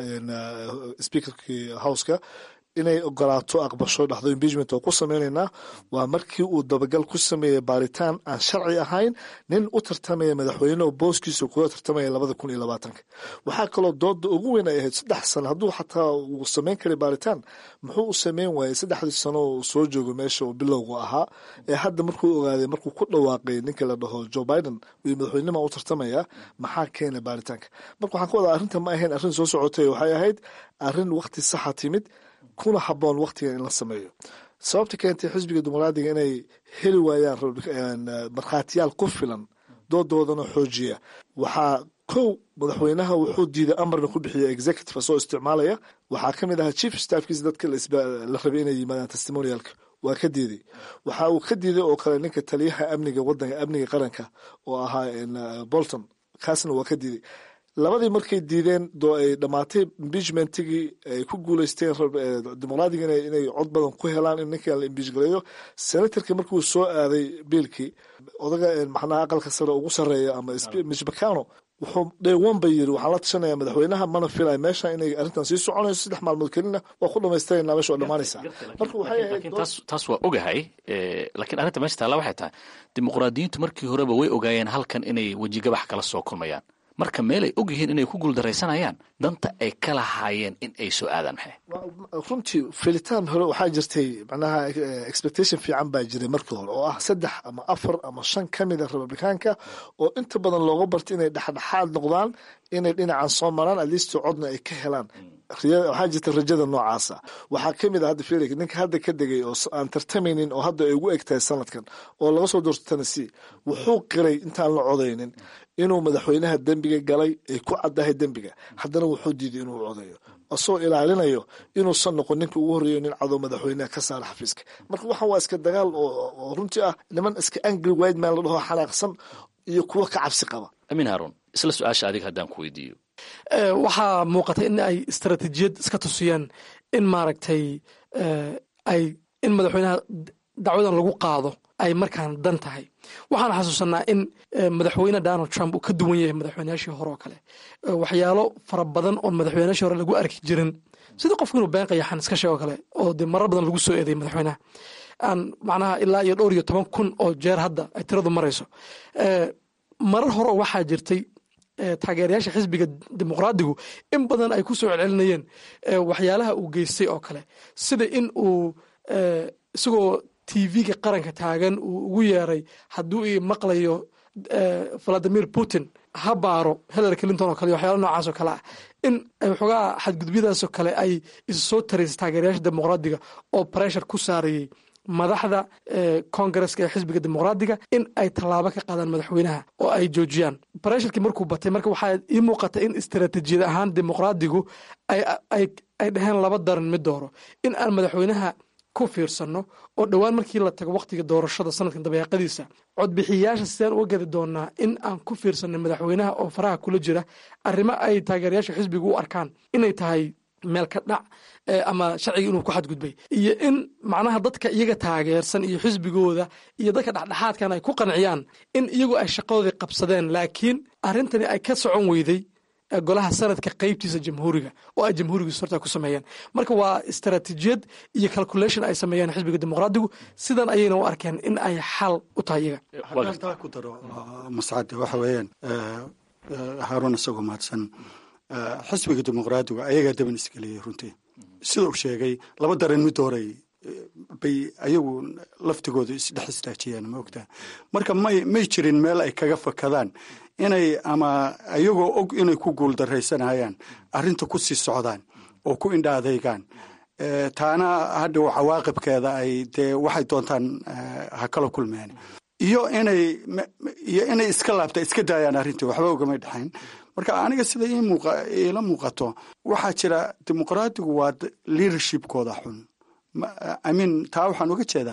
speakerkii houseka inay ogolaato aqbasho dhahdo impeachment oo ku sameynaynaa waa markii uu dabagal ku sameeyey baaritaan aan sharci ahayn nin u tartamaya madaxweyne oo booskiisa kula tartamaya labada kun iyo labaatanka waxaa kaloo dooda ugu weyn ay ahayd saddex sano hadduu xataa uu sameyn karay baaritaan muxuu u sameyn waayey saddexdii sano uu soo joogo meesha uu bilowgu ahaa ee hadda markuu ogaaday markuu ku dhawaaqay ninka la dhaho joe biden iyo madaxweynenima u tartamaya maxaa keenay baaritaanka marka waxaan ka wadaa arrinta ma ahayn arrin soo socotay waxay ahayd arrin waqti saxa timid kuna haboon waktigan in la sameeyo sababta keentay xisbiga dimuqraadiga inay heli waayaan markhaatiyaal ku filan doodoodana xoojiya waxaa kow madaxweynaha wuxuu diiday amarna ku bixiya executive soo isticmaalaya waxaa ka mid ahaa chief staffkiisa dadka la rabay inay yimaadaan testimonialka waa ka diiday waxa uu ka diiday oo kale ninka taliyaha amniga wadanka amniga qaranka oo ahaa bolton kaasna waa ka diiday labadii markay diideen doo ay dhammaatay impeachmentigii ay ku guuleysteen dimuqraadiga inay cod badan ku helaan in ninkan la impeach gareeyo senatorka markuu soo aaday biilkii odaga maxnaha aqalka sare ugu sarreeya ama mitch mccano wuxuu dheewan ba yiri waxaan la tashanaya madaxweynaha mana filay meesha inay arrintan sii soconayso saddex maalmood kelina waa ku dhamaystirayna meesha waa dhammaanaysaa marka waxay ahayd taas waa ogahay laakiin arrinta meesha taalla waxay tahay dimuqraadiyiintu markii horeba way ogaayeen halkan inay wejigabax kala soo kulmayaan marka meelay og yihiin inay ku guuldaraysanayaan danta ay ka lahaayeen in ay soo aadaan maxay runtii filitaan hore waxaa jirtay macnaha expectation fiican baa jiray markii hore oo ah saddex ama afar ama shan ka mid a republikaanka oo inta badan looga bartay inay dhexdhexaad noqdaan inay dhinacan soo maraan atleast codna ay ka helaan waxaa jirta rajada noocaasa waxaa ka mid a hadda felix ninka hadda ka degay oo aan tartamaynin oo hadda ay ugu eg tahay sanadkan oo laga soo doorto tennessee wuxuu qiray intaan la codaynin inuu madaxweynaha dembiga galay ay ku caddahay dembiga haddana wuxuu diiday inuu codayo asagoo ilaalinayo inuusan noqon ninka ugu horreeyo nin cadow madaxweynaha ka saara xafiiska marka waxan waa iska dagaal oo runtii ah niman iska angry wide man la dhaho xanaaqsan iyo kuwo ka cabsi qaba amiin haaruun isla su-aasha adiga haddaan ku weydiiyo waxaa muuqata in ay istaraatiijiyad iska tusiyaan in maaragtay ay in madaxweynaha dacwadan lagu qaado ay markaan dan tahay waxaan xasuusanaa in madaxweyne donald trump uu ka duwan yahay madaxweynayaashii hore oo kale waxyaalo fara badan oo madaxweynayaashii hore lagu arki jirin sida qofku inuu been qayaxan iska sheego kale oo dee marar badan lagu soo eeday madaxweynaha aan macnaha ilaa iyo dhowr iyo toban kun oo jeer hadda ay tiradu marayso marar hore waxaa jirtay taageerayaasha xisbiga dimuqraadigu in badan ay ku soo celcelinayeen waxyaalaha uu geystay oo kale sida in uu isagoo tv-ga qaranka taagan uu ugu yeeray hadduu i maqlayo valadimir putin ha baaro hillary clinton oo kale waxyaala noocaas oo kale ah in waxoogaa xadgudubyadaasoo kale ay isu soo taraysay taageerayaasha dimuqraadiga oo pressure ku saarayey madaxda kongareska ee xisbiga dimuqraadiga in ay tallaabo ka qaadaan madaxweynaha oo ay joojiyaan baresharkii markuu batay marka waxaa ii muuqata in istaraatiijiyad ahaan dimuqraadigu ay dhaheen laba daran mid dooro in aan madaxweynaha ku fiirsanno oo dhowaan markii la tago waqtiga doorashada sanadkan dabeeqadiisa codbixiyayaasha sidaan uga gadi doonaa in aan ku fiirsanay madaxweynaha oo faraha kula jira arrimo ay taageerayaasha xisbiga u arkaan inay tahay meel ka dhac ama sharciga inuu ku xadgudbay iyo in macnaha dadka iyaga taageersan iyo xisbigooda iyo dadka dhexdhexaadkan ay ku qanciyaan in iyagu ay shaqadoodii qabsadeen laakiin arrintani ay ka socon weyday golaha sanadka qeybtiisa jamhuuriga oo ay jamhuuriga sorta ku sameeyeen marka waa istaraatiijiyad iyo calculation ay sameeyeen xisbiga dimuqraadigu sidan ayayna u arkeen in ay xal u tahay iyaga haddaan taa ku daro mascade waxa weeyaan haaruun isagoo mahadsan xisbiga dimuqraadigu ayagaa daban isgeliyey runtii sida uu sheegay laba daran mid hooray bay ayagu laftigooda isdhex istaajiyeen ma ogtaa marka may may jirin meel ay kaga fakadaan inay ama ayagoo og inay ku guuldaraysanayaan arrinta ku sii socdaan oo ku indha adeygaan taana hadhow cawaaqibkeeda ay dee waxay doontaan ha kala kulmeen iyo inay iyo inay iska laabta iska daayaan arrintii waxba ugamay dhexayn marka aniga sida iila muuqato waxaa jira dimuqraadigu waa leadershipkooda xun imean taa waxaan uga jeedaa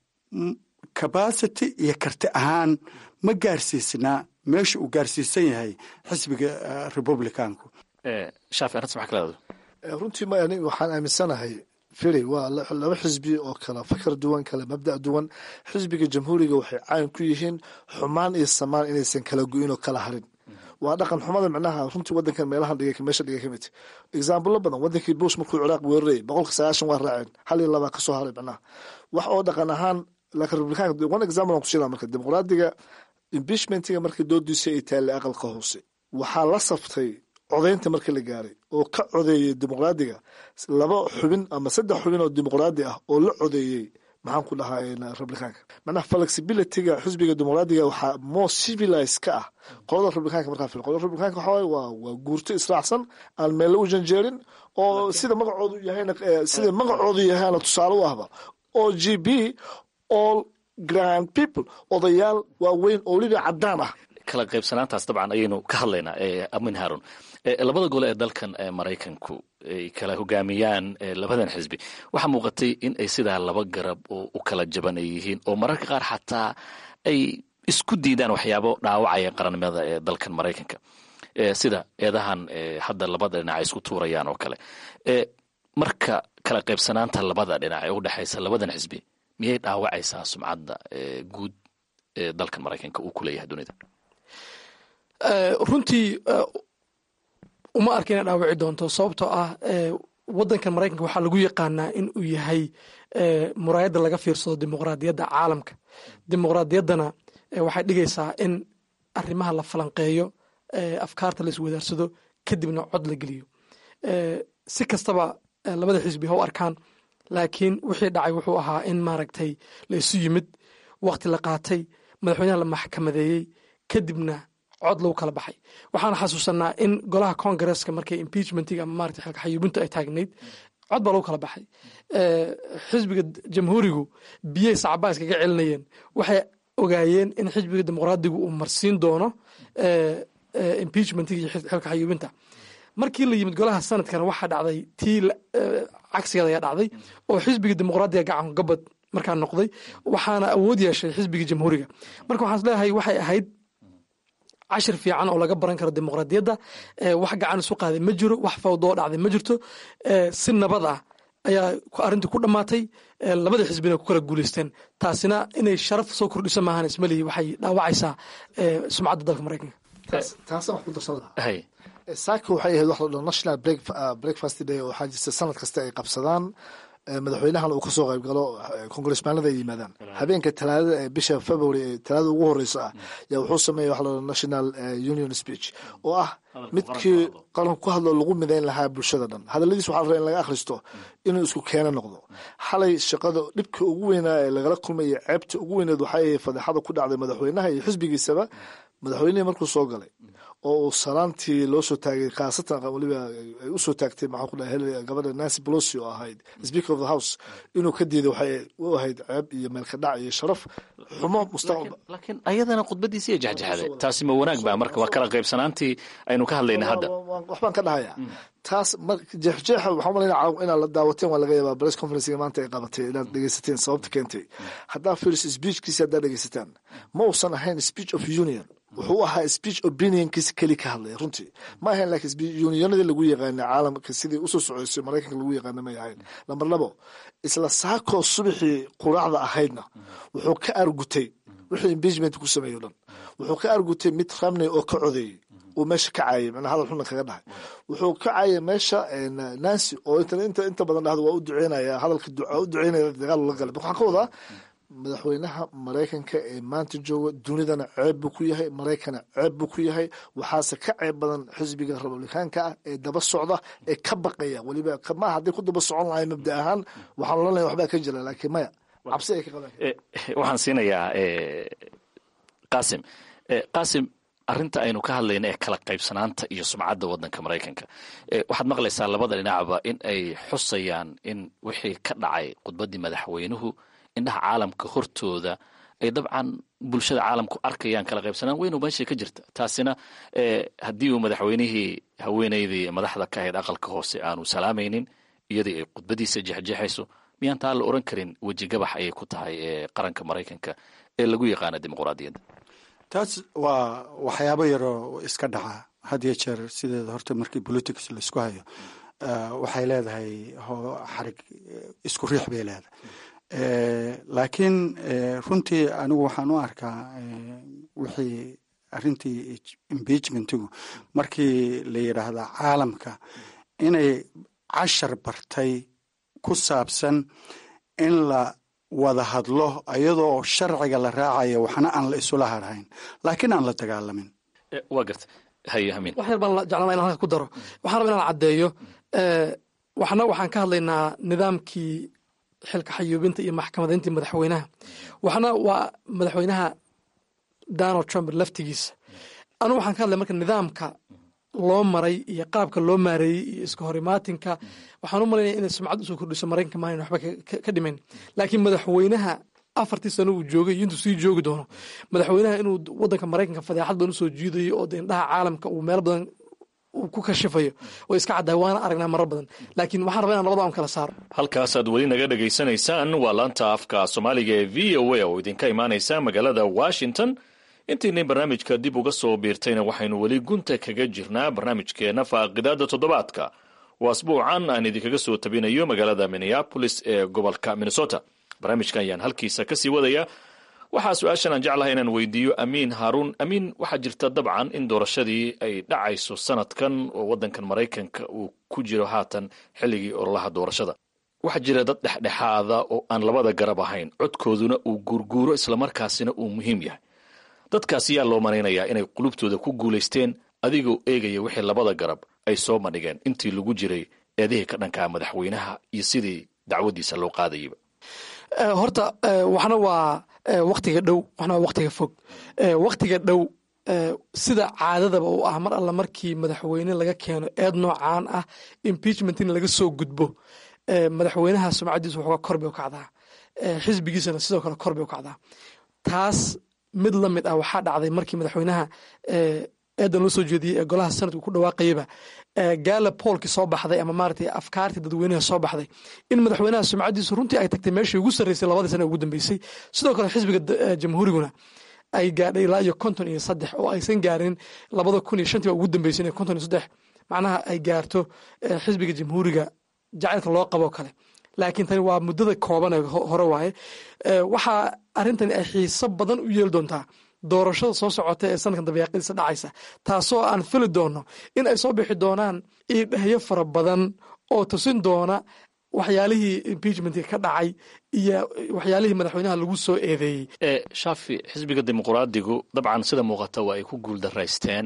capacity iyo karti ahaan ma gaarsiisnaa meesha uu gaarsiisan yahay xisbiga republicanku shaafi arrintas maxaa ka leedahay runtii ma ani waxaan aaminsanahay firi waa laba xisbi oo kala fakar duwan kala mabda duwan xisbiga jamhuuriga waxay caan ku yihiin xumaan iyo samaan inaysan kala go-in oo kala harin waa dhaqan xumada micnaha runtii wadankan meelahan dhigay meesha dhigay kamid exaamblo badan wadankii bush markuu ciraaq weerarayay boqolka sagaashan waa raaceen hal iyo labaa kasoo haray micnaha wax oo dhaqan ahaan laakiin republikaanka one example aan kusiina marka dimuqraadiga impeachmentiga markii doodiisa ay taallay aqalka hoose waxaa la saftay codaynta markii la gaaray oo ka codeeyey dimuqraadiga laba xubin ama saddex xubin oo dimuqraadi ah oo la codeeyey maxaan ku dhahaa republikaanka macnaha flexibilityga xisbiga dimuqraadiga waxaa more civilized ka ah qolada republikaanka markaa fil qolada republikaanka waxaa waaye waa waa guurto israacsan aan meelle u janjeerin oo sida magacoodu yahayna sida magacoodu yahayna tusaale u ahba o g b all grand people odayaal waaweyn oo weliba caddaan ah kala qaybsanaantaas dabcan ayaynu ka hadlaynaa amin haarun labada gole ee dalkan maraykanku ay kala hogaamiyaan labadan xisbi waxaa muuqatay in ay sidaa laba garab oo u kala jaban ay yihiin oo mararka qaar xataa ay isku diidaan waxyaabo dhaawacaya qarannimada ee dalkan maraykanka sida eedahan hadda labada dhinac ay isku tuurayaan oo kale marka kala qaybsanaanta labada dhinac ee u dhexaysa labadan xisbi miyay dhaawacaysaa sumcadda guud ee dalkan maraykanka uu ku leeyahay dunida runtii uma arka inay dhaawici doonto sababtoo ah wadankan maraykanka waxaa lagu yaqaanaa in uu yahay muraayadda laga fiirsado dimuqraadiyadda caalamka dimuqraadiyaddana waxay dhigaysaa in arrimaha la falanqeeyo afkaarta la iswadaarsado kadibna cod la geliyo si kastaba labada xisbi ha u arkaan laakiin wixii dhacay wuxuu ahaa in maaragtay la isu yimid wakti la qaatay madaxweynaha la maxkamadeeyey kadibna cod lagu kala baxay waxaan xasuusanaa in golaha congaresska markay impeachmentiga ama maarata xilka xayuubintu ay taagnayd cod baa lagu kala baxay xisbiga jamhuurigu biyey sacbaa iskaga celinayeen waxay ogaayeen in xisbiga dimuqraadigu uu marsiin doono impeachmentiga iyo xilka xayuubinta markii la yimid golaha sanadkana waxaa dhacday tii cagsigeeda ayaa dhacday oo xisbiga dimuqraadiga gacan gabad markaa noqday waxaana awood yeeshay xisbiga jamhuuriga marka waxaan isleeyahay waxay ahayd cashir fiican oo laga baran karo dimuqraadiyadda wax gacan isu qaaday ma jiro wax fawdoo dhacday ma jirto si nabad ah ayaa arrintii ku dhammaatay labada xisbina ku kala guuleysteen taasina inay sharaf soo kordhiso maahan ismalihi waxay dhaawacaysaa sumcadda dalka maraykanka taasa wax ku darsan lahaa saaka waxay ahayd wax la dhaho national breakfast day oo waxaa jirta sanad kasta ay qabsadaan madaxweynahana uu kasoo qayb galo congressmaanada ay yimaadaan habeenka talaadada ee bisha february ee talaadada ugu horeysa ah yaa wuxuu sameeya waxa la national union speech oo ah midkii qaranku ku hadlo lagu midayn lahaa bulshada dhan hadaladiis waxaa la rabaa in laga akhristo inuu isku keeno noqdo xalay shaqada dhibka ugu weynaa ee lagala kulmaya ceebta ugu weyneed waxay ahayd fadeexada ku dhacday madaxweynaha iyo xisbigiisaba madaxweynihii markuu soo galay oo uu salaantii loo soo taagay khaasatan waliba ay usoo taagtay maxaan ku dhahay gabadha nancy pelosi oo ahayd speaker of the house inuu ka diiday waxay u ahayd ceeb iyo meelka dhac iyo sharaf xumo mustaqbal laakiin ayadana khudbadiisi iyo jexjexday taasi ma wanaag baa marka waa kala qaybsanaantii aynu ka hadlayna hadda waxbaan ka dhahaya taas jeexjeexa waxaan malayna inaad la daawateen waa laga yaabaa press conferencega maanta ay qabatay inaad dhegeysateen sababta keentay haddaa firis speechkiisa haddaa dhegeysataan ma uusan ahayn speech of union wuxuu ahaa speech opinionkiisa keli ka hadlaya runtii ma ahayn laakiin unionadii lagu yaqaana caalamka sidii usoo socoysay maraykanka lagu yaqaana may ahayn lamber labo isla saakoo subaxii quraacda ahaydna wuxuu ka argutay wixii impeachment ku sameeyey o dhan wuxuu ka argutay mid ramney oo ka codeeyey uu meesha ka caayay macnaa hadal xuna kaga dhahay wuxuu ka caayay meesha nancy oo inta inta badan dhahdo waa u duceynaya hadalka u duceynaya dagaal la galay waxaan ka wadaa madaxweynaha maraykanka ee maanta jooga dunidana ceeb buu ku yahay maraykana ceeb buu ku yahay waxaase ka ceeb badan xisbiga republikaanka ah ee daba socda ee ka baqaya weliba maaha hadday ku daba socon lahay mabda ahaan waxaan ohan lahay waxbaa ka jira laakiin maya cabsi ay ka qabaan waxaan siinayaa qasim qasim arrinta aynu ka hadlayna ee kala qaybsanaanta iyo sumcadda waddanka maraykanka waxaad maqlaysaa labada dhinacba in ay xusayaan in wixii ka dhacay khudbaddii madaxweynuhu indhaha caalamka hortooda ay dabcan bulshada caalamku arkayaan kala qaybsanaan weyn oo meesha ka jirta taasina haddii uu madaxweynihii haweeneydii madaxda ka ahayd aqalka hoose aanu salaamaynin iyadii ay khudbadiisa jexjeexayso miyaan taa la oran karin weji gabax ayay ku tahay qaranka maraykanka ee lagu yaqaana dimuqraadiyadda taas waa waxyaabo yaroo iska dhaca had iyo jeer sideeda horta markii politics laisku hayo waxay leedahay xarig isku riix bay leedahay laakiin runtii anigu waxaan u arkaa wixii arrintii impeachmentigu markii la yidhaahda caalamka inay cashar bartay ku saabsan in la wada hadlo iyadoo sharciga la raacaya waxna aan la isula harhayn laakiin aan la dagaalamin waa garta haye hamin wax yar baan jeclana in halka ku daro waxaan raba inaan caddeeyo waxna waxaan ka hadlaynaa nidaamkii xilka xayuubinta iyo maxkamadayntii madaxweynaha waxna waa madaxweynaha donald trump laftigiisa anu waxaan ka hadlay marka nidaamka loo maray iyo qaabka loo maareeyey iyo iska horimaatinka waxaan u malaynaya inay sumcad usoo kordhiso maraykanka maanan waxba ka dhimayn laakiin madaxweynaha afartii sano uu joogay iyo intuu sii joogi doono madaxweynaha inuu wadanka maraykanka fadeexad badan usoo jiidayo oo de indhaha caalamka uu meel badan uu ku kashifayo oo iska caddahay waana aragnaa marar badan laakiin waxaan rabaa inaan labada aan kala saaro halkaasaad weli naga dhegaysanaysaan waa laanta afka soomaaliga ee v o a oo idinka imaanaysa magaalada washington intiinay barnaamijka dib uga soo biirtayna waxaynu weli gunta kaga jirnaa barnaamijkeenna faaqidaada toddobaadka waa asbuucan aan idinkaga soo tabinayo magaalada minneapolis ee gobolka minnesota barnaamijka ayaan halkiisa kasii wadaya waxaa su-aashan aan jeclahay inaan weydiiyo amiin haaruun amiin waxaa jirta dabcan in doorashadii ay dhacayso sanadkan oo wadankan maraykanka uu ku jiro haatan xilligii ololaha doorashada waxaa jira dad dhexdhexaada oo aan labada garab ahayn codkooduna uu guurguuro islamarkaasina uu muhiim yahay dadkaasi yaa loo malaynayaa inay qulubtooda ku guulaysteen adigoo eegaya wixii labada garab ay soo bandhigeen intii lagu jiray eedihii ka dhankaa madaxweynaha iyo sidii dacwadiisa loo qaadayaba horta waxna waa waktiga dhow waxna waa waktiga fog waktiga dhow sida caadadaba u ah mar alla markii madaxweyne laga keeno eed noocaan ah impeachment in laga soo gudbo madaxweynaha sumcadiisu waxoogaa kor bay u kacdaa xisbigiisana sidoo kale kor bay u kacdaa taas mid la mid ah waxaa dhacday markii madaxweynaha eedan loo soo jeediyey ee golaha sanadku ku dhawaaqayaba gaala poolkii soo baxday ama maaragtay afkaartii dadweynaha soo baxday in madaxweynaha sumcadiisu runtii ay tagtay meeshii ugu sarreysay labadii sana ugu dambeysay sidoo kale xisbiga jamhuuriguna ay gaadhay ilaa iyo konton iyo saddex oo aysan gaarin labada kun iyo shantii ugu dambeysay inay konton iyo saddex macnaha ay gaarto xisbiga jamhuuriga jacaylka loo qaboo kale laakiin tani waa muddada kooban ee hore waaye waxaa arrintani ay xiiso badan u yeeli doontaa doorashada soo socota ee sanadkan dabeeqadiisa dhacaysa taasoo aan fili doono in ay soo bixi doonaan iidhahyo fara badan oo tusin doona waxyaalihii impeachmentka ka dhacay iyo waxyaalihii madaxweynaha lagu soo eedeeyey shaafi xisbiga dimuqraadigu dabcan sida muuqata waa ay ku guuldaraysteen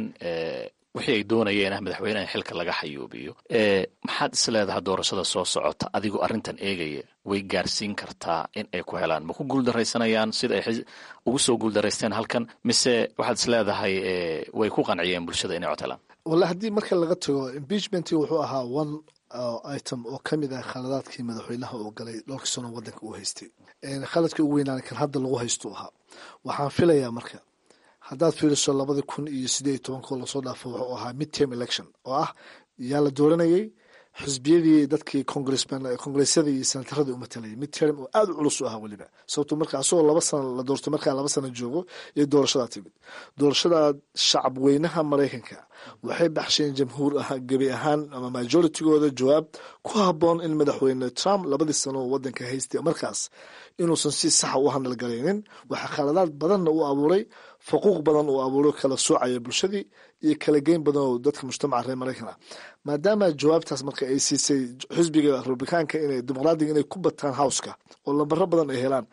wixii ay doonayeen ah madaxweyneha xilka laga xayuubiyo maxaad is leedaha doorashada soo socota adigoo arrintan eegaya way gaarsiin kartaa in ay ku helaan ma ku guuldaraysanayaan sida ay ugu soo guuldaraysteen halkan mise waxaad is leedahay way ku qanciyeen bulshada inay cod helaan wallahi haddii marka laga tago impeachmentii wuxuu ahaa one item oo ka mid ah khaladaadkii madaxweynaha uu galay dhowrkii sano waddanka uu haystay khaladkii ugu weynaan kan hadda lagu haysto ahaa waxaan filayaa marka haddaad fiiriso labadii kun iyo sideed iyo tobankoo lasoo dhaafo wuxuu ahaa mid term election oo ah yaa la dooranayay xisbiyadii dadkii congressman congressyadii iyo senataradii u matalayay mid term oo aada u culus u ahaa weliba sababto marka asagoo laba sana la doorto markaa laba sana joogo iyo doorashadaa timid doorashada shacab weynaha maraykanka waxay baxsheen jamhuur ah gebi ahaan ama majoritygooda jawaab ku haboon in madaxweyne trump labadii sano oo wadanka haystay markaas inuusan si saxa u handalgaraynin waxaa khaladaad badanna u abuuray faquuq badan uu abuuray kala soocaya bulshadii iyo kala geyn badan oo dadka mujtamaca reer maraykan ah maadaama jawaabtaas marka ay siisay xisbiga republikaanka inay dimuqraadiga inay ku bataan howska oo lambaro badan ay helaan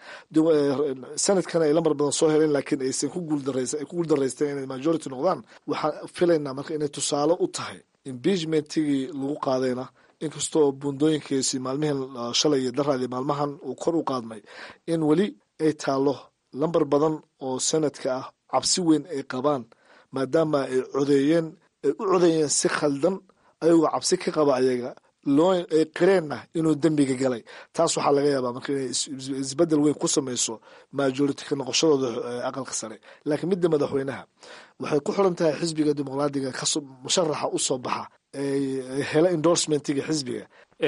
sanadkana ay lambar badan soo heleen laakiin aysan ku guuldaraysteen inay majority noqdaan waxaan filaynaa marka inay tusaale u tahay impeachmentigii lagu qaadayna inkastoo buundooyinkiisi maalmihin shalay iyo daraadii maalmahan uu kor u qaadmay in weli ay taalo lambar badan oo sanadka ah cabsi weyn ay qabaan maadaama ay codeeyeen ay u codeeyeen si khaldan ayagoo cabsi ka qaba ayaga loo ay qireenna inuu dembiga galay taas waxaa laga yaabaa marka inay isbedel weyn ku samayso majority ka noqoshadooda aqalka sare laakiin midda madaxweynaha waxay ku xiran tahay xisbiga dimuqraadiga musharaxa u soo baxa hela endorsementiga xisbiga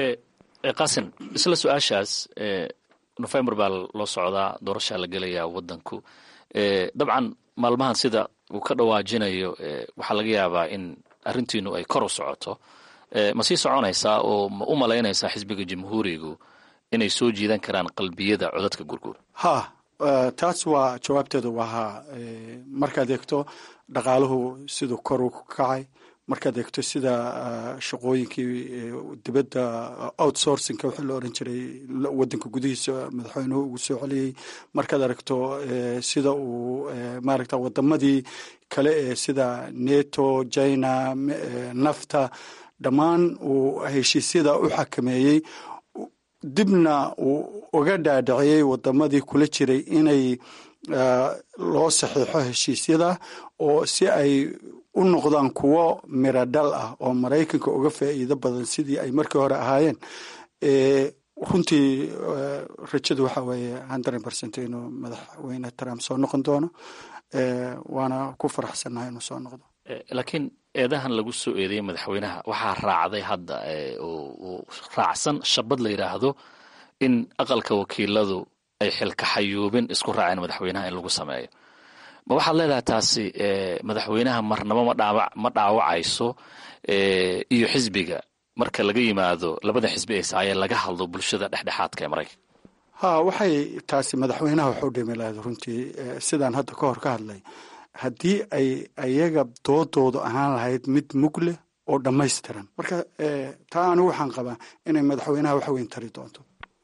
qasim isla su-aashaas november baa loo socdaa doorashaa la gelayaa wadanku dabcan maalmahan sida uu ka dhawaajinayo waxaa laga yaabaa in arrintiinu ay kor u socoto ma sii soconaysaa oo ma u malaynaysaa xisbiga jamhuurigu inay soo jiidan karaan qalbiyada codadka gurguur ha taas waa jawaabteedu waa ha markaad eegto dhaqaaluhu siduu kor u kacay markaad eegto sida shaqooyinkii dibadda outsourcingka wixii la oran jiray wadanka gudihiisa madaxweynuhu ugu soo celiyey markaad aragto sida uu maaragta wadamadii kale ee sida neto china nafta dhammaan uu heshiisyada u xakameeyey dibna uu uga dhaadhiciyey wadamadii kula jiray inay loo saxiixo heshiisyada oo si ay u noqdaan kuwo miro dhal ah oo maraykanka uga faa'iido badan sidii ay markii hore ahaayeen runtii rajadu waxa weeye hundred percent inuu madaxweyne trump soo noqon doono waana ku faraxsannahay inuu soo noqdo laakiin eedahan lagu soo eedeeyey madaxweynaha waxaa raacday hadda oo raacsan shabad la yidhaahdo in aqalka wakiiladu ay xilkaxayuubin isku raaceen madaxweynaha in lagu sameeyo ma waxaad leedahay taasi madaxweynaha marnabo ma dhaawacayso iyo xisbiga marka laga yimaado labada xisbi ay saayeen laga hadlo bulshada dhexdhexaadka ee maraykanka ha waxay taasi madaxweynaha waxu dhimi lahayd runtii sidaan hadda ka hor ka hadlay haddii ay ayaga doodoodu ahaan lahayd mid mug leh oo dhammaystiran marka taa anigu waxaan qabaa inay madaxweynaha wax weyn tari doonto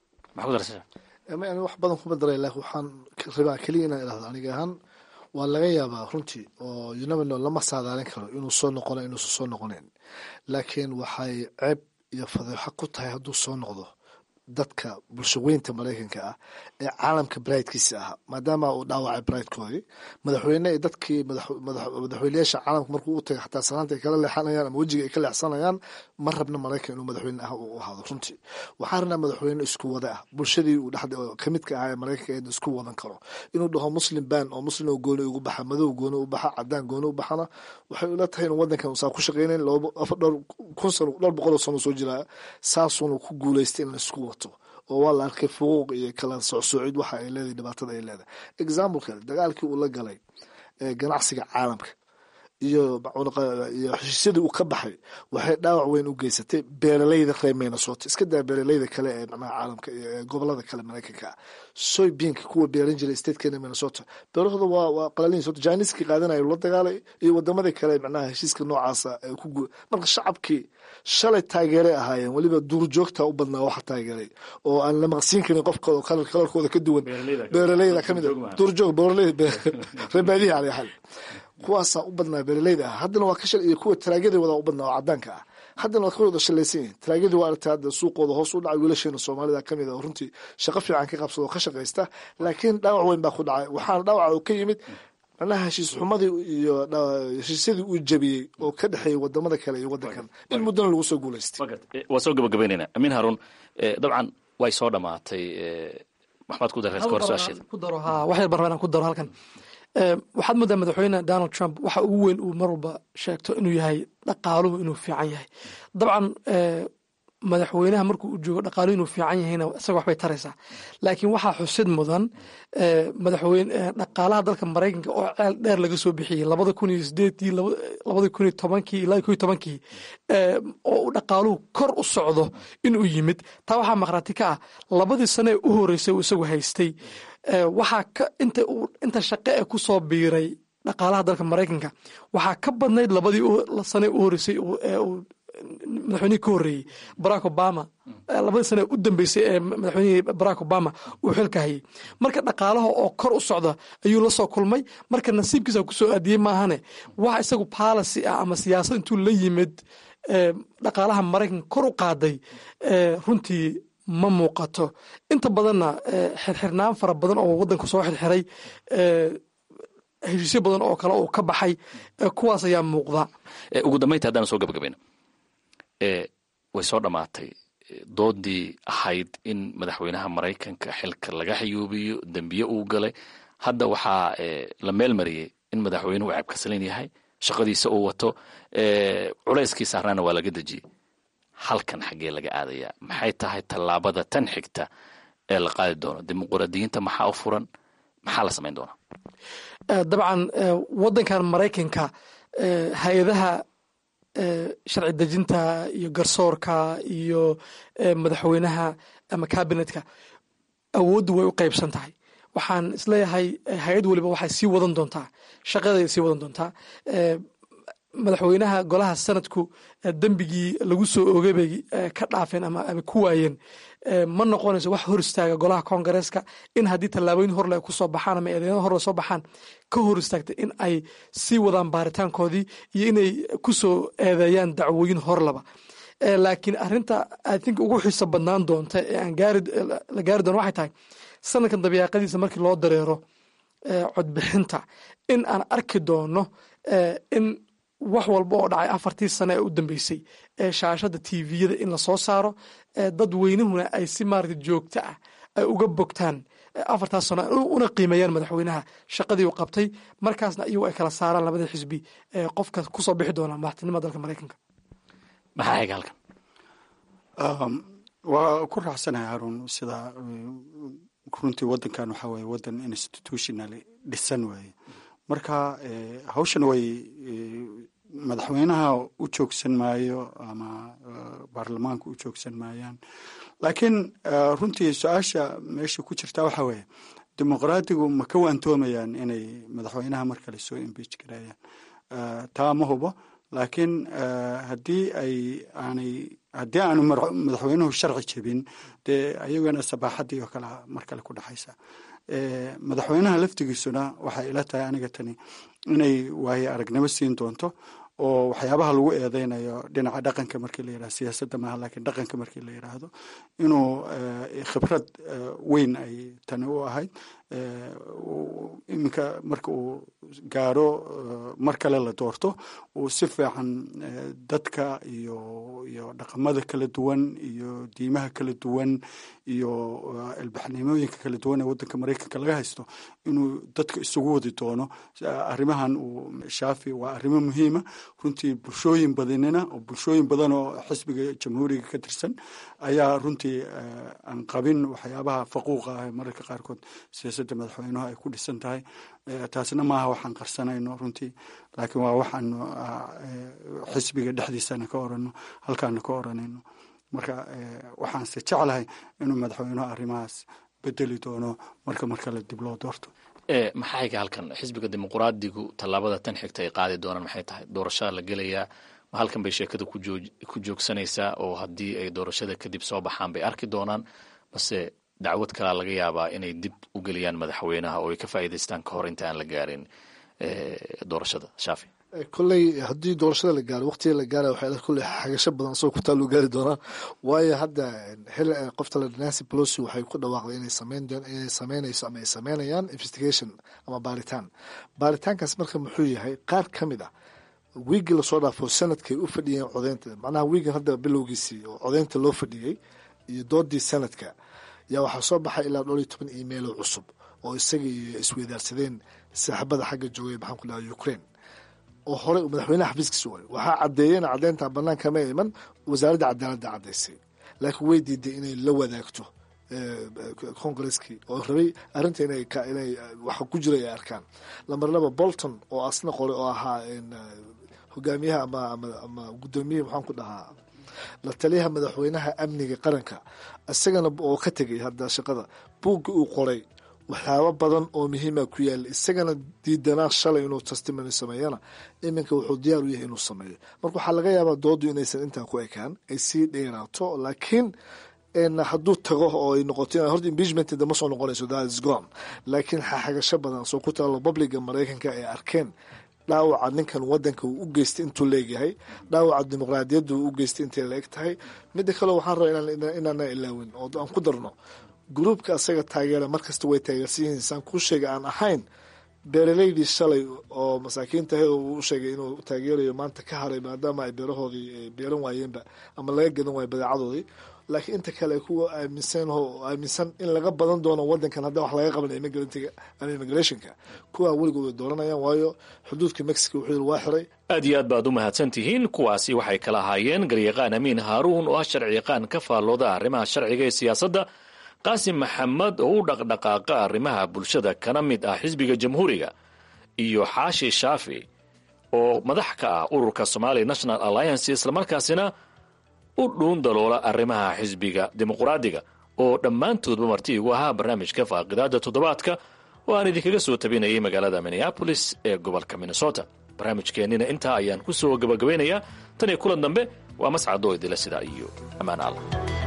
wax badan kuma daray laakiin waxaan rabaa keliya inaan idhahdo aniga ahaan waa laga yaabaa runtii oo unamino lama saadaalin karo inuu soo noqona inuusan soo noqonayn laakiin waxay ceeb iyo fadeexo ku tahay hadduu soo noqdo dadka bulshaweynta maraykanka ah ee caalamka baraydkiisa ah maadaama uu dhaawacay baraydkoodii madaxweyne dadkii madaxweyneyaasha caalamka markuu u tagay xataa salaanta ay kala leexanayaan ama wejiga ay ka leexsanayaan ma rabna maraykan inuu madaxweyne ah u ahaado runtii waxaa rabnaa madaxweyne isku wada ah bulshadii uu dhex kamidka ahaa ee maraykanka ee isku wadan karo inuu dhaho muslim ban oo muslim oo gooni ugu baxa madow gooni u baxa cadaan gooni u baxana waxay ula tahay inuu wadankan usaa ku shaqeynayn dhowr kun sano dhowr boqol oo sano soo jiraa saasuuna ku guulaystay in la isku wato oo waa la arkay fuquuq iyo kala socsoocid waxa ay leedahay dhibaatada ay leedahay example kale dagaalkii uu la galay ganacsiga caalamka iyo iyo heshiisyadii uu ka baxay waxay dhaawac weyn u geysatay beeralayda reer minnesota iska daa beeralayda kale ee macnaha caalamka iyo gobolada kale maraykanka ah soybeanka kuwa beeran jiray statekeena minnesota beerahooda waa waa qalalin sota jiniskii qaadanaya la dagaalay iyo wadamadii kale macnaha heshiiska noocaasa ee ku gu marka shacabkii shalay taageeray ahaayeen weliba duurjoogta u badnaa waxa taageeray oo aan la maqsiin karin qofka oo kalarkooda ka duwan beeralayda kamid duurjoog beeraleyda reebaadihi caley xal kuwaasaa u badnaa beeralayda ah haddana waa ka shal iyo kuwa taraagyada wadaa u badnaa oo cadaanka ah haddana waa ka wada shalaysan yihin taraagyadii waa aragtay hadda suuqooda hoos u dhacay wiilasheena soomaalida kamid a oo runtii shaqo fiican ka qabsada oo ka shaqaysta laakiin dhaawac weyn baa ku dhacay waxaana dhaawaca oo ka yimid macnaha heshiis xumadii iyo heshiisyadii uu jabiyey oo ka dhexeeyey wadamada kale iyo wadankan in muddana lagu soo guulaystay waa soo gabagabaynaynaa amiin haruun dabcan way soo dhamaatay maxmed ku dareed kahor su-aasheeda ku daro ha wax yar barbaan ku daro halkan waxaad moodaa madaxweyne donald trump waxa ugu weyn uu mar walba sheegto inuu yahay dhaqaaluhu inuu fiican yahay dabcan madaxweynaha markuu u joogo dhaqaaluhu inuu fiican yahayna isaga waxbay taraysaa laakiin waxaa xusid mudan madaxweyne dhaqaalaha dalka maraykanka oo ceel dheer laga soo bixiyey labada kun iyo sideedii labada kun iyo tobankii ilaa kun iyo tobankii oo uu dhaqaaluhu kor u socdo inuu yimid taa waxaa maqraati ka ah labadii sane ee u horeysay uu isagu haystay waxaa ka inta uu inta shaqe ee ku soo biiray dhaqaalaha dalka maraykanka waxaa ka badnayd labadii sane u horeysay ee uu madaxweynihii ka horreeyey barack obama labadii sane u dambeysay ee madaxweynihii barack obama uu xilka hayay marka dhaqaalaha oo kor u socda ayuu la soo kulmay marka nasiibkiisa ku soo aadiyey maahane wax isagu policy ah ama siyaasad intuu la yimid dhaqaalaha maraykanka kor u qaaday runtii ma muuqato inta badanna xirxirnaan fara badan oo wadanku soo xirxiray heshiisyo badan oo kale uu ka baxay kuwaas ayaa muuqda ugu dambaynta haddaan soo gabagabayno way soo dhammaatay doodii ahayd in madaxweynaha maraykanka xilka laga xayuubiyo dembiye uu galay hadda waxaa la meel mariyey in madaxweynuhu ceebkasalan yahay shaqadiisa uu wato culayskii saarnaana waa laga dejiyey halkan xaggee laga aadayaa maxay tahay tallaabada tan xigta ee la qaadi doono dimuqraadiyiinta maxaa u furan maxaa la samayn doonaa dabcan wadankan maraykanka hay-adaha sharci dejinta iyo garsoorka iyo madaxweynaha ama cabinetka awooddu way u qaybsan tahay waxaan isleeyahay hay-ad weliba waxay sii wadan doontaa shaqaday sii wadan doontaa madaxweynaha golaha sanadku dembigii lagu soo oogay bay ka dhaafeen ama ku waayeen ma noqonayso wax hor istaaga golaha koongareeska in haddii tallaabooyin horle ay kusoo baxaan ama eedeeno horle soo baxaan ka hor istaagta in ay sii wadaan baaritaankoodii iyo inay kusoo eedeeyaan dacwooyin horlaba laakiin arinta i think ugu xiiso badnaan doonta ee aan la gaari doono waxay tahay sanadkan dabiiqadiisa markii loo dareero codbixinta in aan arki doono in wax walba oo dhacay afartii sane ee u dambeysay ee shaashada tviyada in lasoo saaro dad weynahuna ay si maarata joogto ah ay uga bogtaan afartaas sano una qiimeeyaan madaxweynaha shaqadii uu qabtay markaasna iyagu ay kala saaraan labada xisbi qofka kusoo bixi doona madaxtinimada dalka maraykanka maxaa ega halkan waa ku raacsanahay haruun sida runtii wadankan waxaa weye wadan institutionally dhisan weeye marka hawshan way madaxweynaha u joogsan maayo ama baarlamaanka u joogsan maayaan laakiin runtii su-aasha meesha ku jirta waxaa weeye dimuqraadigu ma ka waantoomayaan inay madaxweynaha mar kale soo imbeij gareeyaan taa ma hubo laakiin haddii ay aanay haddii aanu madaxweynuhu sharci jebin dee ayagana sabaaxadii oo kale mar kale ku dhexaysa madaxweynaha laftigiisuna waxay ila tahay aniga tani inay waaye aragnimo siin doonto oo waxyaabaha lagu eedeynayo dhinaca dhaqanka markii la yirahdo siyaasadda maaha laakiin dhaqanka markii la yiraahdo inuu khibrad weyn ay tani u ahayd iminka marka uu gaaro mar kale la doorto uu si fiican dadka iyo iyo dhaqamada kala duwan iyo diimaha kala duwan iyo ilbaxnimooyinka kala duwan ee waddanka maraykanka laga haysto inuu dadka isugu wadi doono arrimahan uu shaafi waa arrimo muhiima runtii bulshooyin badanina oo bulshooyin badan oo xisbiga jamhuuriga ka tirsan ayaa runtii aan qabin waxyaabaha faquuqa ah mararka qaarkood siyaasadda madaxweynuhu ay ku dhisan tahay taasna maaha waxaan qarsanayno runtii laakiin waa waxaanu xisbiga dhexdiisana ka orano halkaana ka oranayno marka waxaanse jeclahay inuu madaxweynuhu arrimahaas bedeli doono marka mar kale dib loo doorto maxaa iga halkan xisbiga dimuqraadigu tallaabada tan xigta ay qaadi doonaan maxay tahay doorashaa la gelayaa ma halkan bay sheekada ku joogsanaysaa oo haddii ay doorashada kadib soo baxaan bay arki doonaan base dacwad kalaa laga yaabaa inay dib u geliyaan madaxweynaha oo ay ka faa'iidaystaan ka hor inta aan la gaarin doorashada shaafi kolley haddii doorashada la gaaro waqtiga la gaara waxay kolley xagasho badan asagoo ku taaluu gaari doonaa waayo hadda xil qofta la nancy pelosi waxay ku dhawaaqday inay sameyn inay sameynayso ama ay sameynayaan investigation ama baaritaan baaritaankaas marka muxuu yahay qaar ka mid ah wiigii lasoo dhaafo sanadkay u fadhiyeen codeynta macnaha wiigan hadda bilowgiisii oo codeynta loo fadhiyey iyo doodii sanadka yaa waxaa soo baxay ilaa dhowr iyo toban emailo cusub oo isagii isweydaarsadeen saaxibada xagga joogay maxaan ku dhaha ukraine oo horey madaxweynaha xafiiskiisa waay waxaa caddeeyeen caddeynta banaanka ma iman wasaaradda cadaaladda caddaysay laakiin way diiday inay la wadaagto congresskii oo rabay arrinta inay inay waxa ku jira ay arkaan lambar laba bolton oo asna qoray oo ahaa hogaamiyaha ama ama ama guddoomiyaha maxaan ku dhahaa la taliyaha madaxweynaha amniga qaranka isagana oo ka tegay hadda shaqada buugga uu qoray waxyaabo badan oo muhiima ku yaala isagana diidanaa shalay inuu testimony sameeyana iminka wuxuu diyaar u yahay inuu sameeyo marka waxaa laga yaabaa doodu inaysan intaa ku ekaan ay sii dheeraato laakiin hadduu tago oo ay noqoto horta impeachment dama soo noqonayso that is gone laakiin xaxagasho badan soo ku taalo publica maraykanka ay arkeen dhaawaca ninkan wadanka uu u geystay intuu leegyahay dhaawaca dimuqraadiyadda uu u geystay intay la eg tahay midda kale waxaan rabaa inaana ilaawin oo aan ku darno gruubka asaga taageera markasta way taageersan yihiin saan kuu sheega aan ahayn beeraleydii shalay oo masaakiinta he uu sheegay inuu taageerayo maanta ka haray maadaama ay beerahoodii beeran waayeenba ama laga gadan waayo badeecadoodii laakiin inta kale kuwa aaminsan aaminsan in laga badan doono wadankan hadda wax laga qaban immigrantga ama immigrationka kuwa weligood way dooranayaan waayo xuduudka mexico wuxuu yiri waa xiray aad iyo aad baad u mahadsan tihiin kuwaasi waxay kala ahaayeen garyaqaan amiin haaruun oo ah sharci yaqaan ka faallooda arrimaha sharciga ee siyaasadda qaasim maxamed oo u dhaqdhaqaaqa arrimaha bulshada kana mid ah xisbiga jamhuuriga iyo xaashi shaafi oo madax ka ah ururka somali national alliance islamarkaasina u dhuun daloola arrimaha xisbiga dimuqraadiga oo dhammaantoodba marti igu ahaa barnaamijka faaqidaada toddobaadka oo aan idinkaga soo tabinayay magaalada minneabolis ee gobolka minnesota barnaamijkeennina intaa ayaan ku soo gabagabaynayaa tan iyo kulan dambe waa mascadoo idila sidaa iyo ammaan allah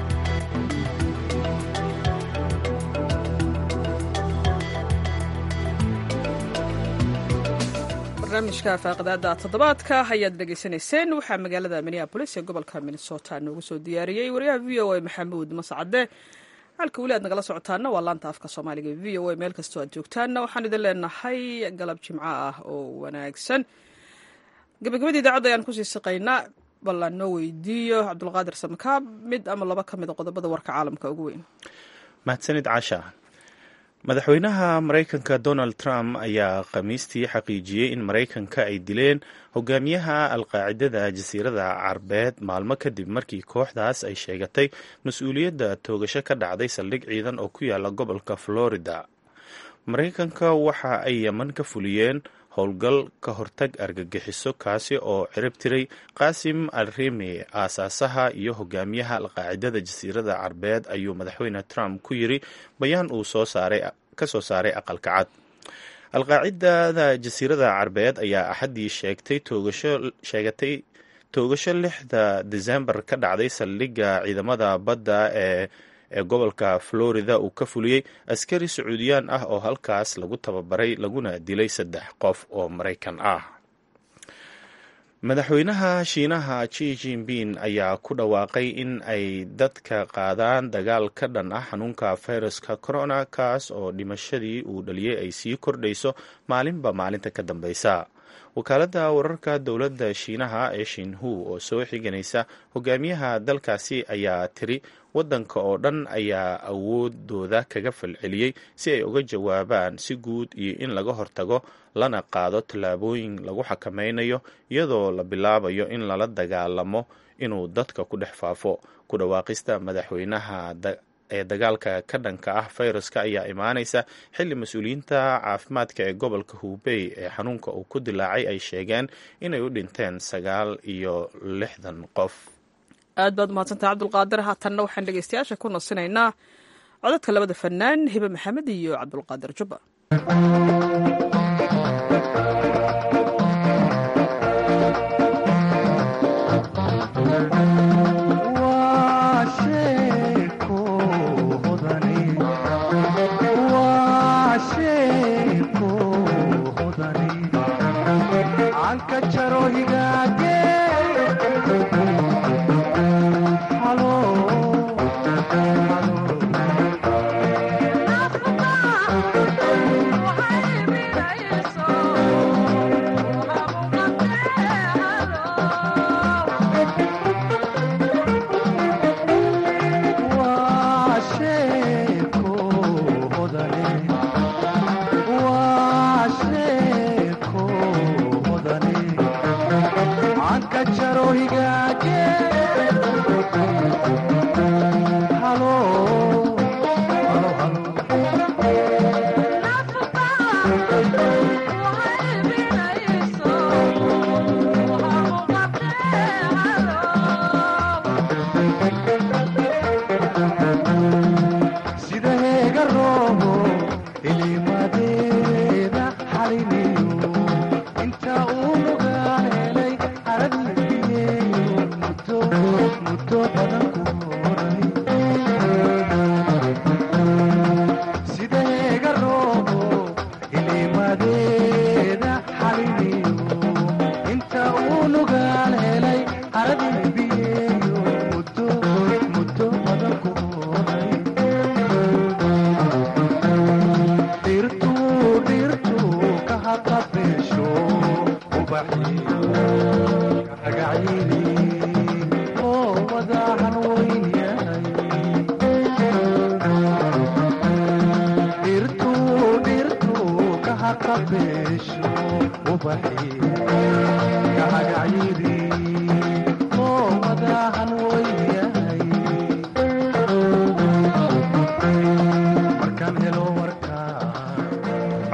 barnaamijka faaqidaada toddobaadka ayaad dhegaysanayseen waxaa magaalada minneabolis ee gobolka minnesota noogu soo diyaariyey wariyaha v o a maxamuud mascade halka weli aad nagala socotaana waa laanta afka soomaaliga v o a meel kastoo aad joogtaanna waxaan idin leenahay galab jimco ah oo wanaagsan gabagabadii idaacadda ayaan kusii siqaynaa bal aan noo weydiiyo cabdulqaadir samakaab mid ama laba ka mid a qodobada warka caalamka ugu weyn mahadsanid casha madaxweynaha maraykanka donald trump ayaa khamiistii xaqiijiyey in maraykanka ay dileen hogaamiyaha alqaacidada jasiirada carbeed maalmo kadib markii kooxdaas ay sheegatay mas-uuliyadda toogasho ka dhacday saldhig ciidan oo ku yaala gobolka florida maraykanka waxa ay yeman ka fuliyeen howlgal ka hortag argagixiso kaasi oo cirib tiray qaasim al rimi aasaasaha iyo hogaamiyaha alqaacidada jasiirada carbeed ayuu madaxweyne trump ku yiri bayaan uu soo saaray ka soo saaray aqalka cad alqaacidada jasiirada carbeed ayaa axaddii sheegtay toogasho sheegatay toogasho lixda desembar ka dhacday saldhigga ciidamada badda ee ee gobolka florida uu ka fuliyey askari sacuudiyaan ah oo halkaas lagu tababaray laguna dilay saddex qof oo maraykan ah madaxweynaha shiinaha ji jinping ayaa ku dhawaaqay in ay dadka qaadaan dagaal ka dhan ah xanuunka fayraska corona kaas oo dhimashadii uu dhaliyey ay sii kordhayso maalinba maalinta ka dambeysa wakaaladda wararka dowladda shiinaha ee shinhu oo soo xiganaysa hogaamiyaha dalkaasi ayaa tiri waddanka oo dhan ayaa awoodooda kaga falceliyey si ay uga jawaabaan si guud iyo in laga hortago lana qaado tallaabooyin lagu xakameynayo iyadoo la bilaabayo in lala dagaalamo inuu dadka ku dhex faafo ku dhawaaqista madaxweynaha ee dagaalka ka dhanka ah fayraska ayaa imaanaysa xilli mas-uuliyiinta caafimaadka ee gobolka hubey ee xanuunka uu ku dilaacay ay sheegeen inay u dhinteen sagaal iyo lixdan qof aad baad umahadsantay cabdulqaadir haatanna waxaan dhegeystayaasha ku nasinaynaa codadka labada fanaan hibe maxamed iyo cabdulqaadir jubba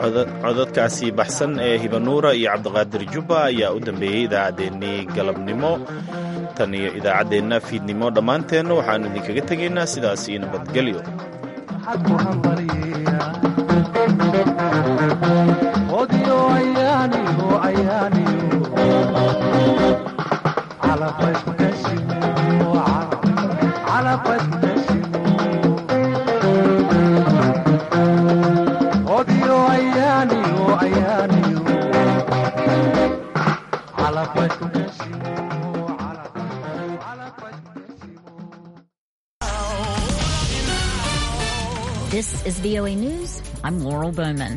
codadkaasi baxsan ee hibanuura iyo cabdiqaadir jubba ayaa u dambeeyey idaacaddeenii galabnimo tan iyo idaacaddeenna fiidnimo dhammaanteenna waxaannu idinkaga tegaynaa sidaas iyo nabadgelyo This is VOA News. I'm Laurel Bowman.